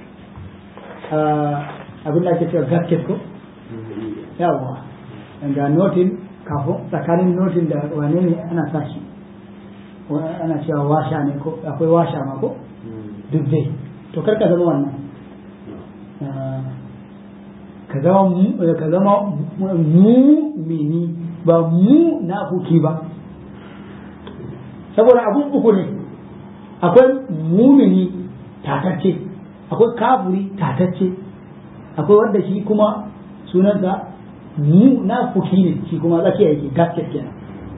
[SPEAKER 1] abin da ake cewa gasket ko yawa ga notin kafin tsakanin notin da wane ne ana sa shi ana cewa washa ne ko akwai washa ma ko duk dai to kar ka zama wannan ka zama ka zama mumini ba mu na huki ba saboda abun uku ne akwai mumini tatacce akwai kafuri tatacce akwai wanda shi kuma sunansa mu na fuki ne shi kuma tsakiya yake gasket kenan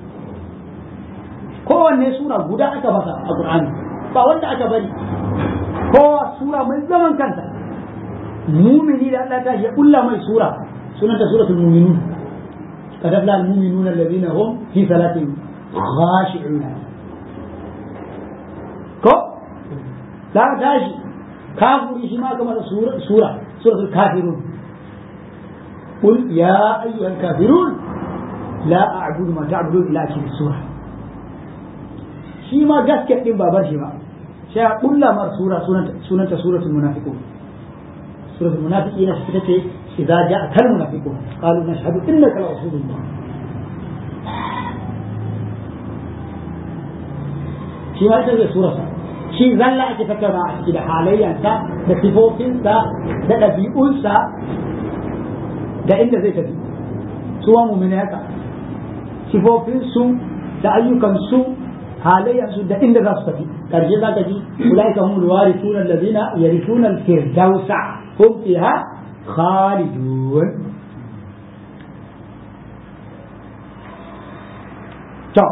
[SPEAKER 1] kowanne sura guda aka masa a Qur'ani ba wanda aka bari kowa sura mai zaman kanta mumini da Allah ta ya kulla mai sura sunanta suratul mu'minun qad afla al-mu'minuna alladhina hum fi salatihim khashi'un ko la tashi kafiri shi ma kamar sura sura suratul kafirun قل يا أيها الكافرون لا أعبد ما تعبدون إلا أكل السورة شي ما جاس كتن بابر شي ما شاء قل مر سورة سورة سورة سورة المنافقون سورة المنافقين ستتي إذا جاءك المنافقون قالوا نشهد إنك لرسول الله shi ma ita zai surarsa shi zalla ake tattauna a ciki da halayyarsa da sifofinsa da ɗabi'unsa da inda zai tafi su wa mu'mini haka sifofinsu da ayyukansu halayyarsu da inda za su tafi karshe za ka ji ulaika hum alwarithuna alladhina yarithuna alfirdausa hum fiha khalidun to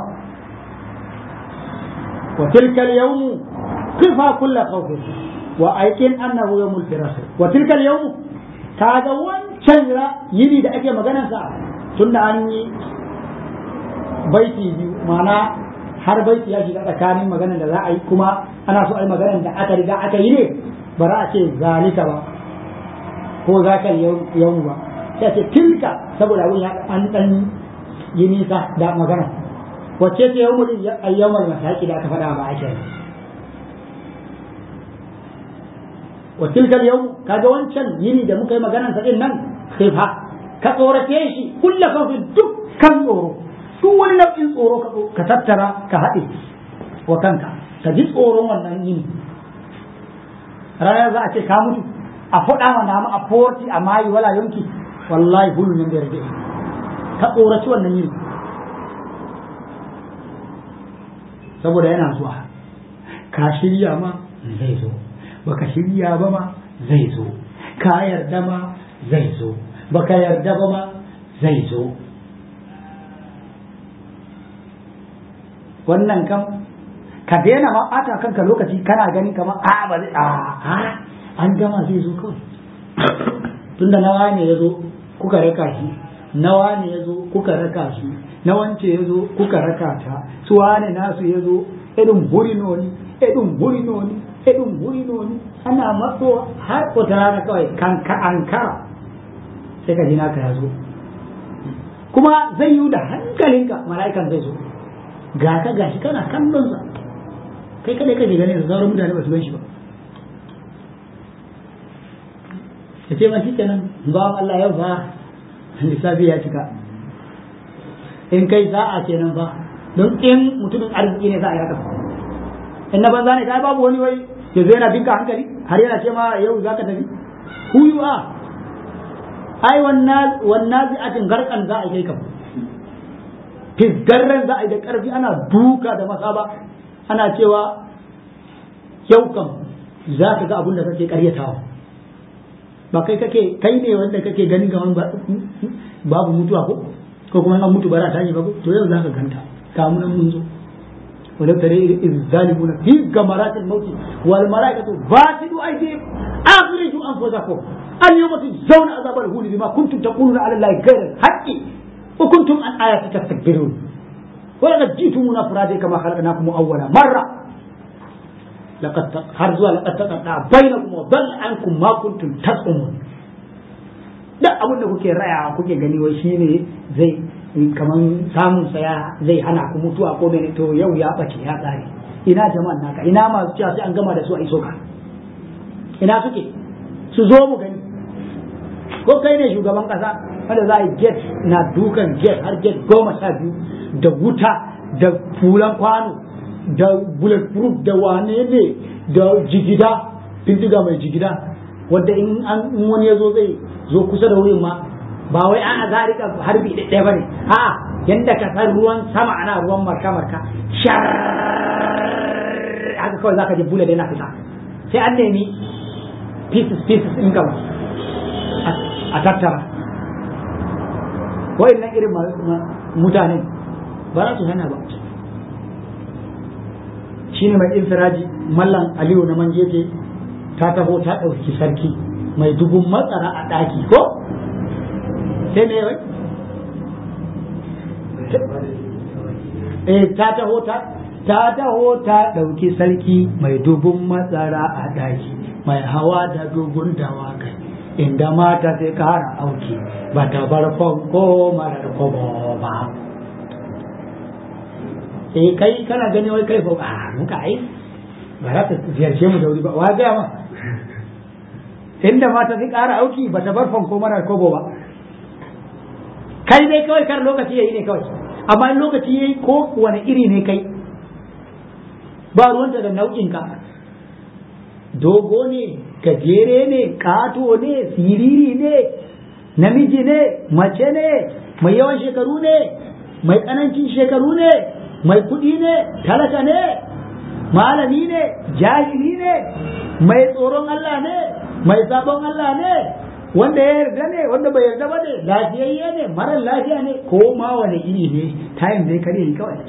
[SPEAKER 1] وتلك اليوم قفا كل خوف وأيقن أنه يوم الفراق وتلك اليوم kaga wancan yini da ake maganarsa tun da an yi baiti biyu mana har baiti ya shiga tsakanin maganar da za a yi kuma ana so a yi maganar da aka riga aka yi ne ba za a ce zalika ba ko za ka yau ba sai ce tilka saboda abin ya an dan yi nisa da magana wacce ce yau mutum ayyamar mataki da aka faɗa ba ake yi wa tilkal yau kaga wancan yini da muka yi maganar sa din nan khifa ka tsorace shi kullu kawfi dukkan tsoro duk wani nau'in tsoro ka tattara ka haɗe wa kanka ka ji tsoron wannan yini ranar za a ce ka mutu a faɗa ma namu a forti a mayi wala yanki wallahi bulu nan da rage ka tsoraci wannan yini saboda yana zuwa ka shirya ma zai zo baka shirya ba ma zai zo ka yarda ma zai zo baka yarda ba ma zai zo wannan kam ka daina ma ɓata kanka lokaci kana gani kamar a ba zai a an gama zai zo kawai tunda nawa ne ya zo kuka raka shi nawa ne ya zo kuka raka shi na wance ya zo kuka raka ta su wane nasu ya zo irin burino ne irin burino ne irin burino ne ana matso har wata rana kawai kan ka ankara sai ka ji naka ya zo kuma zai yi da hankalinka mala'ikan zai zo ga ka gashi kana kallon sa kai kadai kake ganin da sauran mutane ba su gan shi ba ya ce ma shi kenan ba Allah yau fa lissafi ya cika in kai sa'a kenan ba don in mutumin arziki ne za a yi haka in na banza ne kai babu wani wai ya zo yana binka hankali har yana ce ma yau za ka tafi who you are ai wannan wannan zi'atin garkan za a yi kam fisgarren za a yi da karfi ana duka da masaba ana cewa yau kam za ka ga abin da kake karyatawa ba kai kake kai ne wanda kake ganin gaman babu mutuwa ko ko kuma an mutu bara ta yi ba to yau za ka ganta kamunan mun zo ولو ترى إذ الظالمون في غمرات الموت والملائكة باسطوا أيديهم أخرجوا أنفسكم اليوم تجزون عذاب الهون بما كنتم تقولون على الله غير الحق وكنتم عن آياتي تستكبرون ولقد جئتمونا فرادى كما خلقناكم أول مرة لقد هرزوا لقد تقطع بينكم وضل عنكم ما كنتم تزعمون da abin da kuke raya kuke gani wai shine zai kaman samun saya zai hana ku mutuwa ko mene to yau ya bace ya tsare ina jama'an naka ina masu cewa sai an gama da su a iso ka ina suke su zo mu gani ko kai ne shugaban kasa wanda za a yi get na dukan get har get goma sha biyu da wuta da fulan kwano da bulletproof da wane ne da jigida bindiga mai jigida wanda in wani ya zo zai zo kusa da wurin ma ba wai an za a rika harbi ɗaya ba ne a yanda ka san ruwan sama ana ruwan marka marka shar haka kawai zaka ji bula da yana fita sai an nemi pieces pieces in gaba a tattara nan irin mutane ba za su hana ba shine mai infiraji mallan aliyu na manjeje ta taho ta ɗauki sarki mai dubun matsara a ɗaki ko sai me wai eh ta taho ta ta taho ta ɗauki sarki mai dubun matsara a ɗaki mai hawa da dubun dawakai inda mata sai kara auki ba ta bar ko marar kobo ba eh kai kana gani wai kai ko a muka ai ba za ta ziyarce mu da wuri ba wa gaya ma inda mata sai kara auki ba ta bar ko marar kobo ba kai dai kawai kar lokaci yayi ne kawai amma in lokaci yayi ko wani iri ne kai ba ruwanta da nau'in ka dogo ne gajere ne kato ne siriri ne namiji ne mace ne mai yawan shekaru ne mai tsanancin shekaru ne mai kuɗi ne talaka ne malami ne jahili ne mai tsoron Allah ne mai sabon Allah ne wanda ya yarda ne wanda bai yarda ba ne lafiyayye ne marar lafiya ne ko ma wani iri ne tayin zai kare ni kawai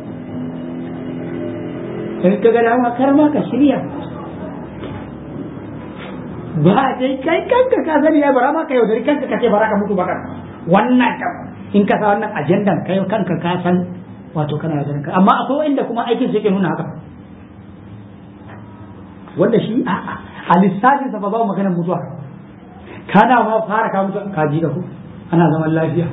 [SPEAKER 1] in ka ga dama kar ma ka shirya ba dai kai kanka ka sani ya bara ma ka yaudari kanka ka ce bara ka mutu ba kan wannan kam in ka sa wannan ajandan kai kanka ka san wato kana yaudarin ka amma akwai wanda kuma aikin su yake nuna haka wanda shi a'a a lissafin sa ba ba maganar mutuwa kana ma fara ka mutu ka ji da ku ana zaman lafiya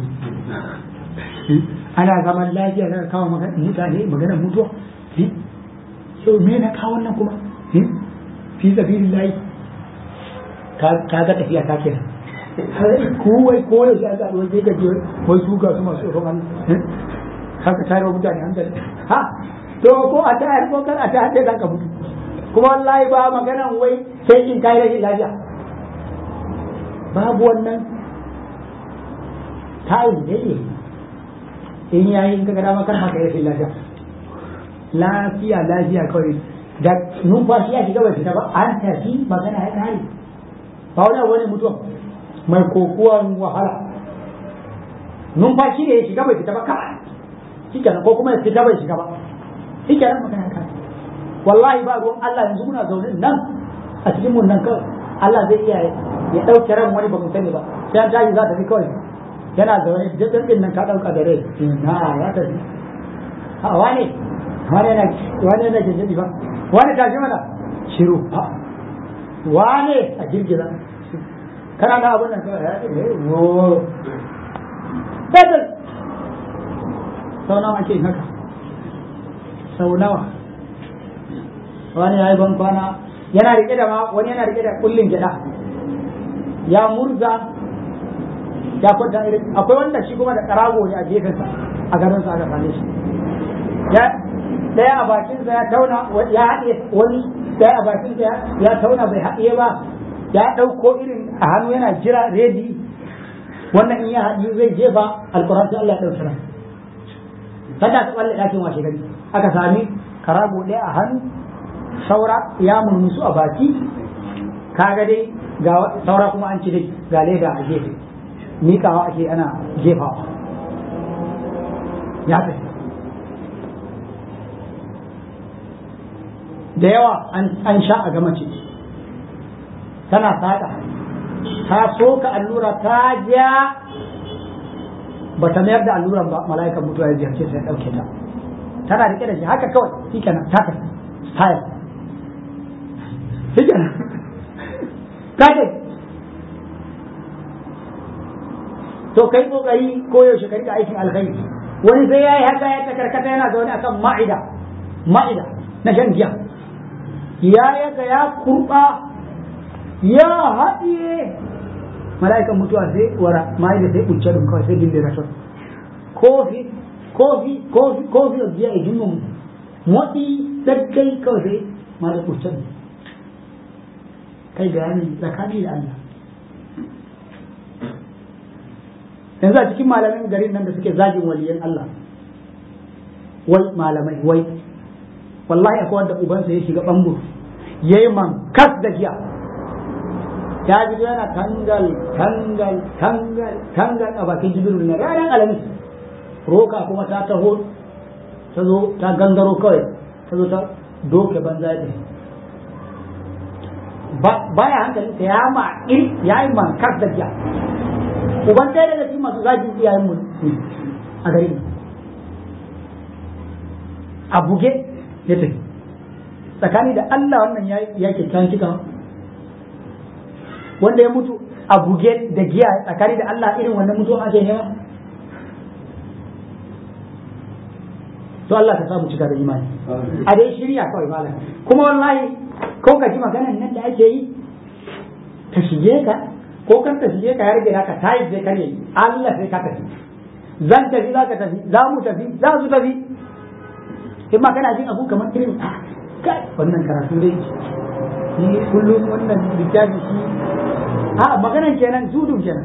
[SPEAKER 1] ana zaman lafiya daga kawo mutane maganar mutuwa so me na kawo wannan kuma fi sabilillahi ka ga tafiya ta kenan ko wai ko yau sai ga wai ga je wai su ga su masu tsoron Allah haka tare wa mutane hankali ha to ko a ta ko kar a ta hade ka mutu kuma wallahi ba maganan wai sai in kai rashin lafiya babu wannan tayi ne in yayi in ka ga dama kar ma kai rashin lafiya lafiya lafiya kawai da numfashi ya shiga bai fita ba an tafi magana ya kare ba wani wani mutuwa mai kokuwan wahala numfashi ne ya shiga bai fita ba kawai shi kenan ko kuma ya fita bai shiga ba shi kenan magana ya kare wallahi ba ruwan Allah yanzu muna zaune nan a cikin mun nan kawai Allah zai iya ya ɗauke ran wani ba mu sani ba sai an tashi za ta fi kawai yana zaune daɗin ɗin nan ka ɗauka da rai na ya tafi a wane wane yana wane yana jinjiri ba wane tashi mana shiru ha wane a girgiza kana na abin nan kawai ya wo dadal sau nawa ake haka sau nawa wani ya yi ban kwana yana rike da ma wani yana rike da kullin gida ya murza ya kwanta irin akwai wanda shi kuma da karago ne a gefensa a garin sa aka same shi ya daya a bakinsa ya tauna ya haɗe wani daya a bakinsa ya tauna bai haɗe ba ya ɗauko irin a hannu yana jira redi wannan in ya haɗu zai jefa alkur'an sai Allah ya ɗauki ran kada ta balle ɗakin washe gari aka sami karago ɗaya a hannu saura ya murmusu a baki kaga dai ga saura kuma an ci dai ga leda a gefe miƙawa ake ana jefawa ya tafi da yawa an sha a gama ce tana saƙa ta soka allura ta ja ba ta mayar da alluran ba mala'ikan mutuwa ya ziyarce sai ɗauke ta tana rike da shi haka kawai shi kenan ta tafi style shi kenan ta ce to kai kokari ko yaushe ka rika aikin alkhairi wani sai yayi haka ya ta karkata yana zaune akan ma'ida ma'ida na shan giya ya yaga ya kurba ya haɗiye mala'ikan mutuwa sai wara mai da sai kunce dun kawai sai dinde rato kofi kofi kofi kofi of biya idin mun motsi sakkai kawai sai ma da kunce dun kai bayani tsakani da Allah yanzu a cikin malamin garin nan da suke zagin waliyan Allah wai malamai wai wallahi akwai wanda ubansa ya shiga bambu yayi man kas da giya ya ji yana tangal tangal tangal tangal a bakin jibiru na ranar alamis roka kuma ta taho ta zo ta gangaro kawai ta zo ta doke banza ya baya hankali ta ya ma ya yi mankar da giya uban ɗaya daga cikin masu zagin iyayen mu a garin a buge ya tafi tsakani da Allah wannan ya kyakkyawan cika wanda ya mutu a buge da giya tsakani da Allah irin wannan mutuwa ake nema to Allah ka samu cika da imani a dai shirya kawai malam kuma wallahi ko ka ji maganan nan da ake yi ta shige ka ko kan ta shige ka ya rage naka ta yi je ka ne Allah sai ka tafi zan tafi za ka tafi za mu tafi za su tafi in ma kana jin abu kamar irin kai wannan karatu dai ni kullum wannan littafi shi a maganan kenan zudun kenan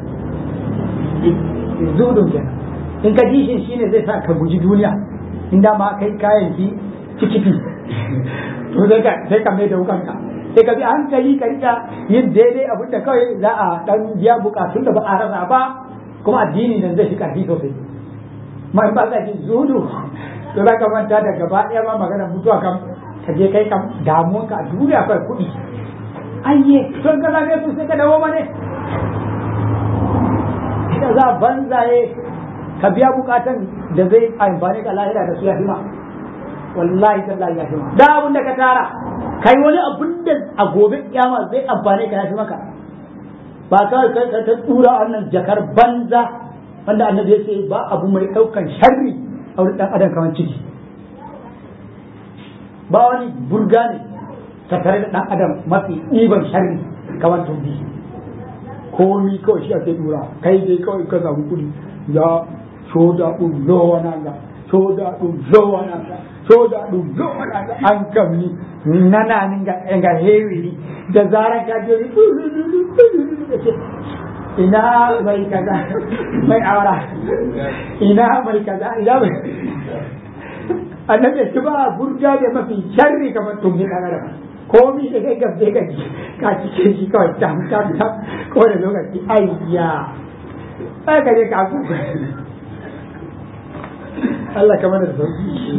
[SPEAKER 1] zudun kenan in ka ji shi shine zai sa ka guji duniya in da ma kai kayan ki cikiki to sai ka sai ka mai da wukanka sai ka bi hankali ka rika yin daidai abin da kawai za a dan biya bukatun da ba a rasa ba kuma addini nan zai fi karfi sosai ma in ba ka ji zudu to za ka manta da gaba ɗaya ma maganar mutuwa kam ka je kai kam damuwanka a duniya kai kuɗi ayye to ka zabe su sai ka dawo mane da za banzaye ka biya bukatan da zai amfani ka lahira da su ya fi ma wallahi tallahi ya fi ma da abin da ka tara kai wani abin da a gobe kiyama zai amfani ka ya fi maka ba kawai kai ka ta tura wannan jakar banza wanda annabi ya ce ba abu mai daukan sharri a wurin dan adam kamar ciki ba wani burga ne tattare da dan adam mafi ɗiban sharri kamar tumbi komi kawai shi ake dura kai dai kawai ka samu kuɗi ya soda ɗum lowananga soda ɗum lowananga soda ɗum lowananga an kam ni nanani nga heewi ni da zaran ka joni ina mai kaza mai awara ina mai kaza ina mai annabi ya ba burga da mafi sharri kamar tumbi ɗan adam komi da kai gabje gaji ka cike shi kawai tam tam tam ko da lokaci ayya ai ka je ka ku Allah kamar da sauki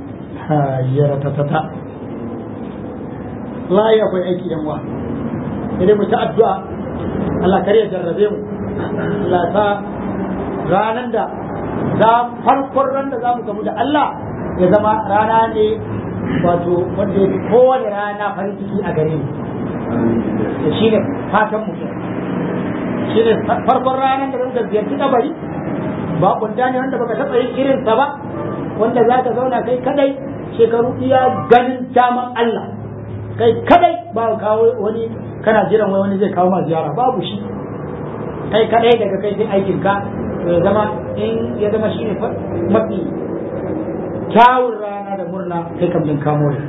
[SPEAKER 1] ha yara ta tata layi akwai aiki yan wa sai dai mu ta addu'a Allah kar ya jarrabe mu Allah ta ranan da za farkon ran da za mu gamu da Allah ya zama rana ne wato wanda ya fi kowane rana farin ciki a gare mu da shi ne fatan mu shi ne farkon ranar da zan ziyarci kabari ba kunta ne wanda baka taɓa yin irinsa ba wanda za ka zauna kai kadai shekaru iya ganin daman Allah kai kadai ba kawo wani kana jiran wai wani zai kawo ma ziyara babu shi kai kadai daga kai sai aikin ka ya zama in ya zama shi ne mafi kyawun rana da murna kai kam jin kamo ne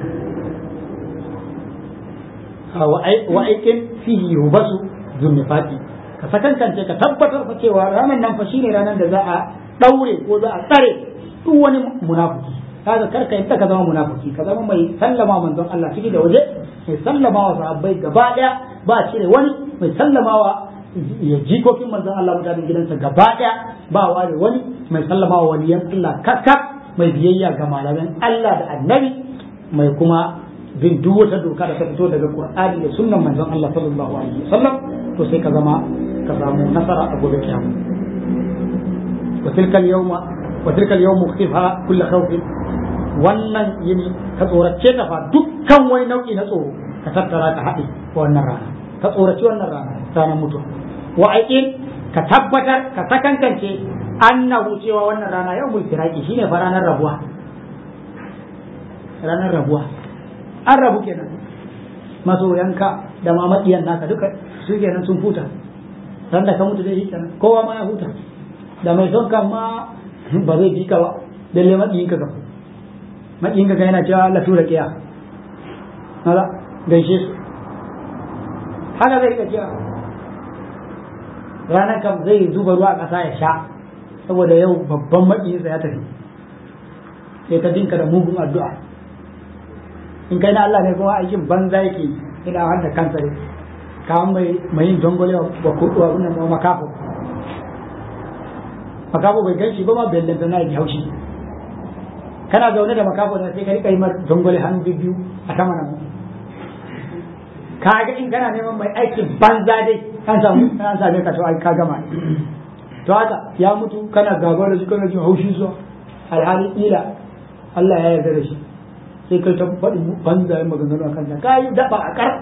[SPEAKER 1] wa aikin fihi yubasu zunnifati ka sakankance ka tabbatar fa cewa ranar nan fa shine ranar da za a daure ko za a tsare duk wani munafiki kaga karka yadda ka zama munafiki ka zama mai sallama manzon Allah ciki da waje mai sallama wa sahabbai gaba daya ba cire wani mai sallama wa ya jikokin manzon Allah mutanen gidansa gaba daya ba ware wani mai sallama wa waliyan Allah kakkaf mai biyayya ga malaman Allah da annabi mai kuma bin duk wata doka da ta fito daga Qur'ani da sunnan manzon Allah sallallahu alaihi wasallam to sai ka zama ka samu nasara a gobe kiyama wa tilkal yawma wa tilkal yawmu khifa kull khawf wannan yini ka tsorace ta fa dukkan wani nau'i na tsoro ka tattara ka haɗe wannan rana ka tsorace wannan rana ranar mutuwa wa aikin ka tabbatar ka sakankance annahu cewa wannan rana yau mul firaki shine fa ranar rabuwa ranar rabuwa an rabu kenan masoyanka da ma maƙiyan naka duka su kenan sun huta ran da ka mutu zai kenan kowa ma ya huta da mai son kan ma ba zai bi ka ba lalle maƙiyin ka gaba maƙiyin ka yana cewa Allah tura kiya maza gaishe su haka zai rika cewa ranar kam zai zuba ruwa a ƙasa ya sha saboda yau babban maƙiyinsa ya tafi sai ta dinka da mugun addu'a in kai na Allah ne kuma aikin banza yake ina wanda kansa ne kawan mai mai yin dongole wa kudu wa wannan ma makafo makafo bai ganshi ba ma bellen na yi haushi kana zaune da makafo da sai ka rika yi mar dongole hannu biyu a sama nan ka ga in kana neman mai aikin banza dai an samu an same ka to ai ka gama to haka ya mutu kana gaba da shi kana jin haushin sa alhali ila Allah ya yarda da shi sai kai ta faɗi banzayen maganganu a kanta ka yi daɓa a ƙar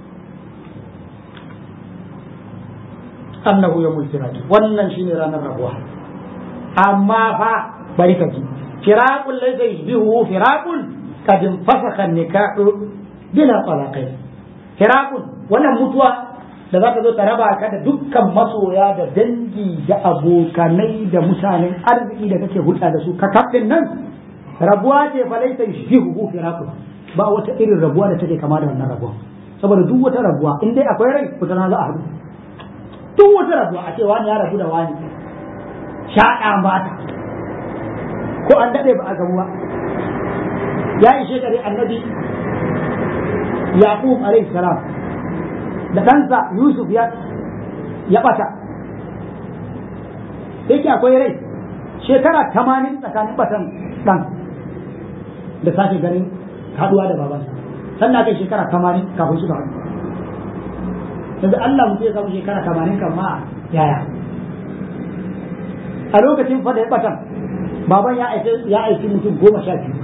[SPEAKER 1] annahu ya mulkiraki wannan shine ranar rabuwa amma fa bari ka ji firaqul laysa yushbihu firaqun qad infasakha nikahu bila talaqai firaqun wannan mutuwa da za ta zo ta raba ka da dukkan masoya da dangi da abokanai da mutanen arziki da kake hulɗa da su ka kafin nan rabuwa ce fa laisa yushbihu firaqun ba wata irin rabuwa da take kama da wannan rabuwa saboda duk wata rabuwa in dai akwai rai kuta na za a haɗu duk wata rabuwa a ce wani ya rabu da wani shaɗa mata ko an daɗe ba a gamu ba ya yi shekari annabi yaqub alaihi salam da ɗansa yusuf ya ya ɓata yake akwai rai shekara tamanin tsakanin batan ɗan da sake ganin haduwa da babansa sannan kai shekara tamanin kafin suka haɗu yanzu Allah mutum ya samu shekara tamanin kan ma yaya a lokacin fada ya batan baban ya aiki ya aiki mutum goma sha biyu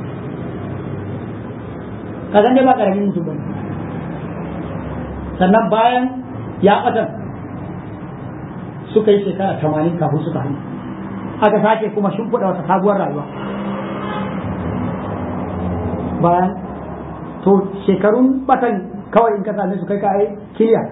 [SPEAKER 1] kazan dai ba karamin mutum ba sannan bayan ya batan suka yi shekara tamanin kafin suka haɗu aka sake kuma shimfiɗa wata sabuwar rayuwa bayan to shekarun batan kawai in ka same su kai ka ai kiliya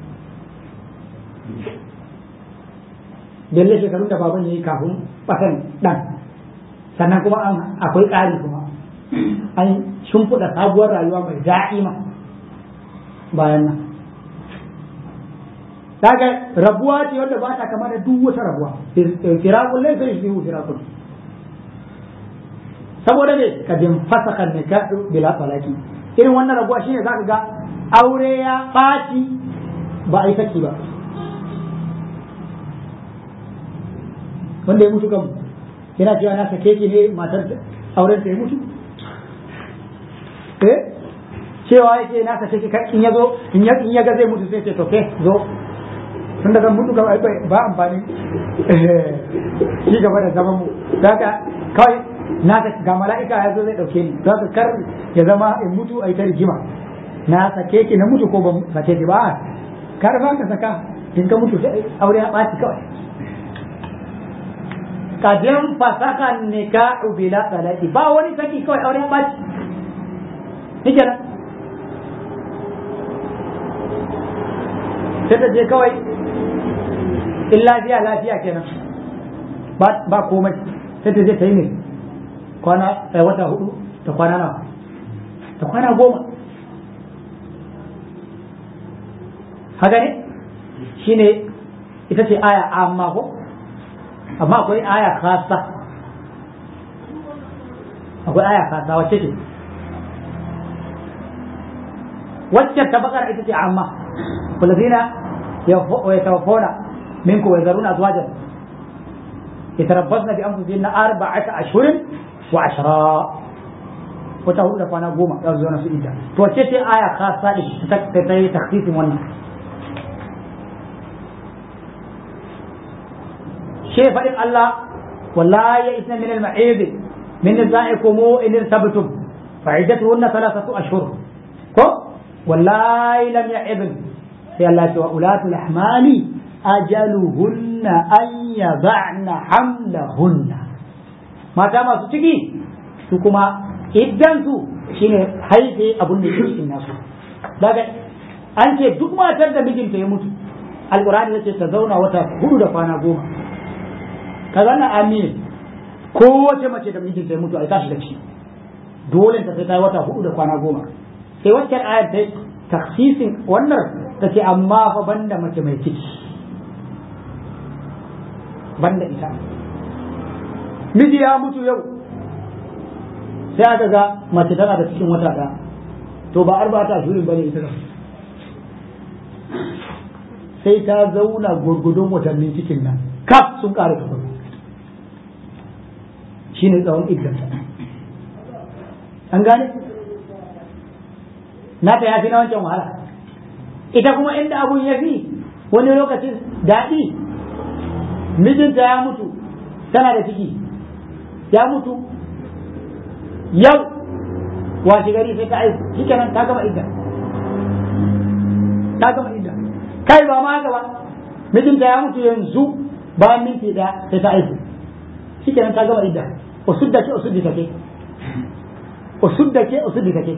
[SPEAKER 1] dalle shekarun da baban ya yi kafin batan dan sannan kuma an akwai ƙari kuma an shimfiɗa sabuwar rayuwa mai da'ima bayan nan daga rabuwa ce wadda ba ta kama da duk wata rabuwa firakun laifin shi biyu firakun saboda ne ka bin fasaka nikahu bila talaki irin wannan rabuwa shine zaka ga aure ya ɓaci ba a yi saki ba wanda ya mutu kan yana cewa na sake ki ne matar auren ta ya mutu eh cewa yake na sake ki in ya zo in ya ga zai mutu sai ce to ke zo tun da zan mutu gaba ba amfani shi gaba da zaman mu daga kawai na ga mala'ika ya zo zai dauke ni za kar ya zama in mutu a ita rigima na sake ki na mutu ko ban sake ki ba kar ba ka saka in ka mutu sai aure ya ɓaci kawai kadin fasaka nikahu bila talaqi ba wani saki kawai aure ya ɓaci ni kenan sai ta je kawai in lafiya lafiya kenan ba komai sai ta je ta yi ne kwana wata hudu ta kwana nawa ta kwana goma haka ne shine ita ce aya amma ko amma akwai aya kasa akwai aya kasa wacce ce wacce ta bakar ita ce amma والذين يتوفون منكم ويذرون أزواجا يتربصن بأنفسهن أربعة أشهر وعشرا وتقول لك أنا قوما يرزقون في إيدا توجهت آية خاصة لتخصيص wannan شيء فرق الله ولا يئسن من المعيد من نسائكم إن ارتبتم فعدتهن ثلاثة أشهر كو والله لم يعظن sai Allah ce wa ulatul ahmali ajaluhunna an yada'na hamlahunna mata masu ciki su kuma iddan su shine haife abun da yake cikin nasu daga an ce duk matar da mijinta ya mutu alqur'ani yace ta zauna wata hudu da kwana goma kaga na amin ko wace mace da mijinta ya mutu ai tashi da ciki dole ta sai ta wata hudu da kwana goma sai wacce ayar ta taksisin wannan ta ce amma fa banda mace mai ciki banda ita miji ya mutu yau sai aka ga mace tana da cikin wata ɗaya to ba arba ta shirin bane ita sai ta zauna gurgudun watannin cikin nan kaf sun ƙara tukun shi ne tsawon iddanta an gane na ta yafi na wancan wahala ita kuma inda abun ya fi wani lokacin daɗi mijinta ya mutu tana da ciki ya mutu yau washe gari sai ta aiku shi kenan ta gama idda ta gama idda kai ba ma gaba mijinta ya mutu yanzu ba minti da sai ta aiku shi kenan ta gama idda usudda ke usuddi take usudda ke usuddi take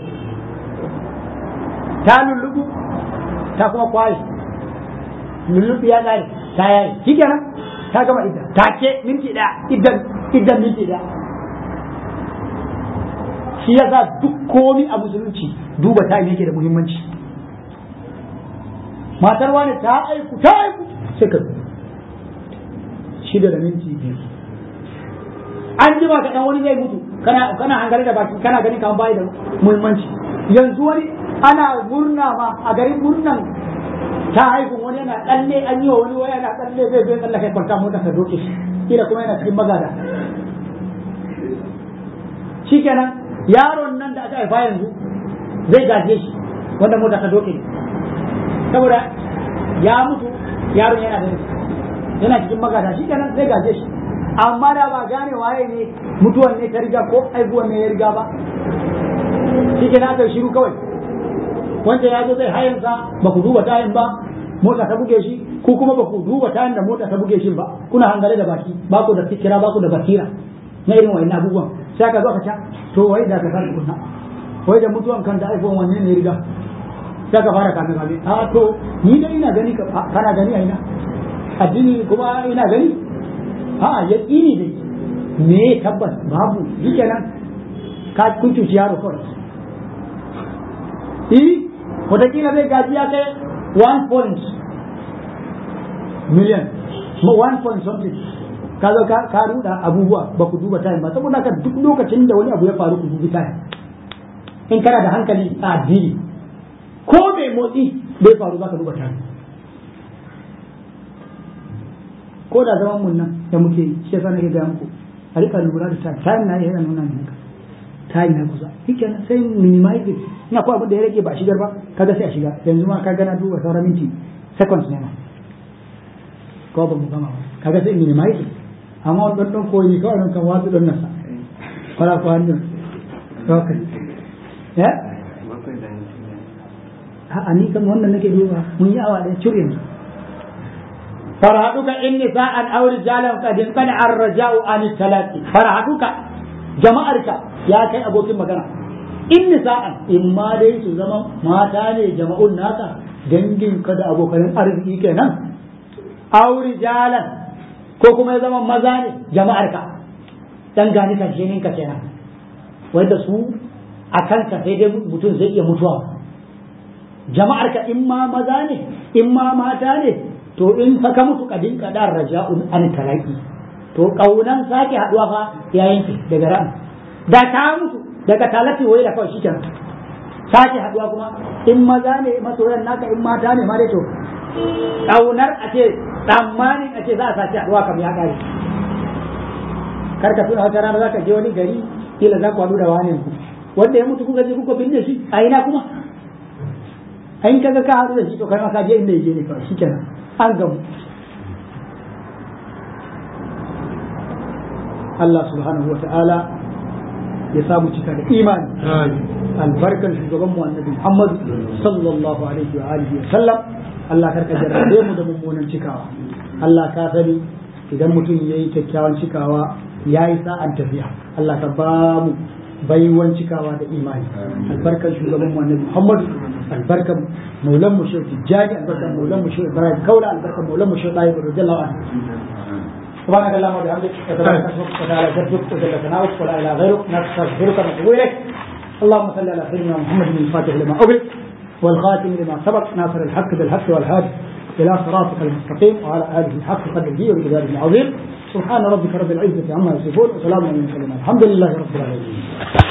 [SPEAKER 1] ta lullubu ta kuma kwaye lullubi ya gane ta yayi shi kenan ta gama idda take minti da iddan iddan minti da shi ya sa duk komi a musulunci duba ta yake da muhimmanci matar wani ta aiku ta aiku sai ka shida da minti biyu an jima ka dan wani zai mutu kana kana hangare da baki kana gani kamar bai da muhimmanci yanzu wani ana murna ma a garin murnan ta haihu wani yana tsalle an yi wa wani wani yana tsalle zai zai tsallaka kwanta mota ta doke shi kila kuma yana cikin magada shikenan yaron nan da aka haifa yanzu zai gaje shi wanda mota ta doke saboda ya mutu yaron yana da yana cikin magada shi kenan zai gaje shi amma da ba gane waye ne mutuwan ne ta riga ko aibuwan ne ya riga ba shi kenan aka shiru kawai wanda ya zo zai hayansa ba ku duba tayin ba mota ta buge shi ko kuma ba ku duba tayin da mota ta buge shi ba kuna hangare da baki ba ku da fikira ba ku da basira na irin wa'annan abubuwan sai ka zo ka ca to wai da ka san kunna wai da mutuwan kan da iPhone wanne ne riga sai ka fara kame kame a to ni dai ina gani kana gani a ina addini kuma ina gani a ya ini dai me tabbas babu yake nan ka kun cuci yaro kawai eh wataƙila zai gaji ya kai one point million one point something ka zo ka ruda abubuwa ba ku duba tayin ba saboda haka duk lokacin da wani abu ya faru ku dubi tayin in kana da hankali a addini ko mai motsi bai faru za ka duba tayin ko da zaman mun nan da muke shi yasa nake ga muku a rika lura da tayin tayin na yana nuna ne haka tayi na kusa shikenan sai minimizing ina ko abin da ya rage ba a shigar ba kaga sai a shiga yanzu ma kaga na duba sauran minti seconds ne ma ko ba mu gama ba kaga sai minimizing amma wani ɗan koyi kawai don kan wasu ɗan nasa fara ko hannun okay ya a ni kan wannan nake duba mun yi awa ɗaya cur yanzu farhaduka in nisa'an aw rijalan qad qad ar-raja'u an talaqi farhaduka jama'arka ya kai abokin magana in nisa'an in ma dai su zama mata ne jama'un naka dangin ka da abokan arziki kenan aw rijalan ko kuma ya zama maza ne jama'arka dan gani kan shi ka kenan wanda su a kanka sai dai mutum zai iya mutuwa jama'arka in ma maza ne in ma mata ne to in fa ka mutu kadin kadar raja'un an talaki to kaunan sake haduwa fa ya yanke daga ran da ka mutu daga talaki wai da kawai shikenan sake haduwa kuma in maza ne masoyan naka in mata ne ma dai to kaunar a ce tsammanin a ce za a sake haduwa kam ya kare kar ka tuna wata rana za ka je wani gari kila za ku haɗu da wani wanda ya mutu kuka je kuka binne shi a ina kuma in kaga ka haɗu da shi to kai ma ka je inda yake ne kawai shikenan an gamu Allah subhanahu wa ta'ala ya samu cika da imani albarkar shugaban mu annabi Muhammad sallallahu alaihi wa alihi wa sallam Allah karka jarrabe mu da mummunan cikawa Allah ka sani idan mutum yayi kyakkyawan cikawa yayi sa'an tafiya Allah ka ba mu baiwan cikawa da imani albarkar shugaban mu annabi Muhammad albarkar maulan mu shehu tijjani albarkar maulan mu shehu ibrahim kaula albarkar maulan mu shehu tayyib radiyallahu anhu سبحانك اللهم وبحمدك وتبارك اسمك وتعالى جدك وجل ثناؤك ولا اله غيرك نستغفرك ونتوب اليك اللهم صل على سيدنا محمد الفاتح لما أغلق والخاتم لما سبق ناصر الحق بالحق والهادي إلى صراطك المستقيم وعلى آله الحق قدره وبجلاله العظيم سبحان ربك رب العزة عما يصفون وسلام على المرسلين الحمد لله رب العالمين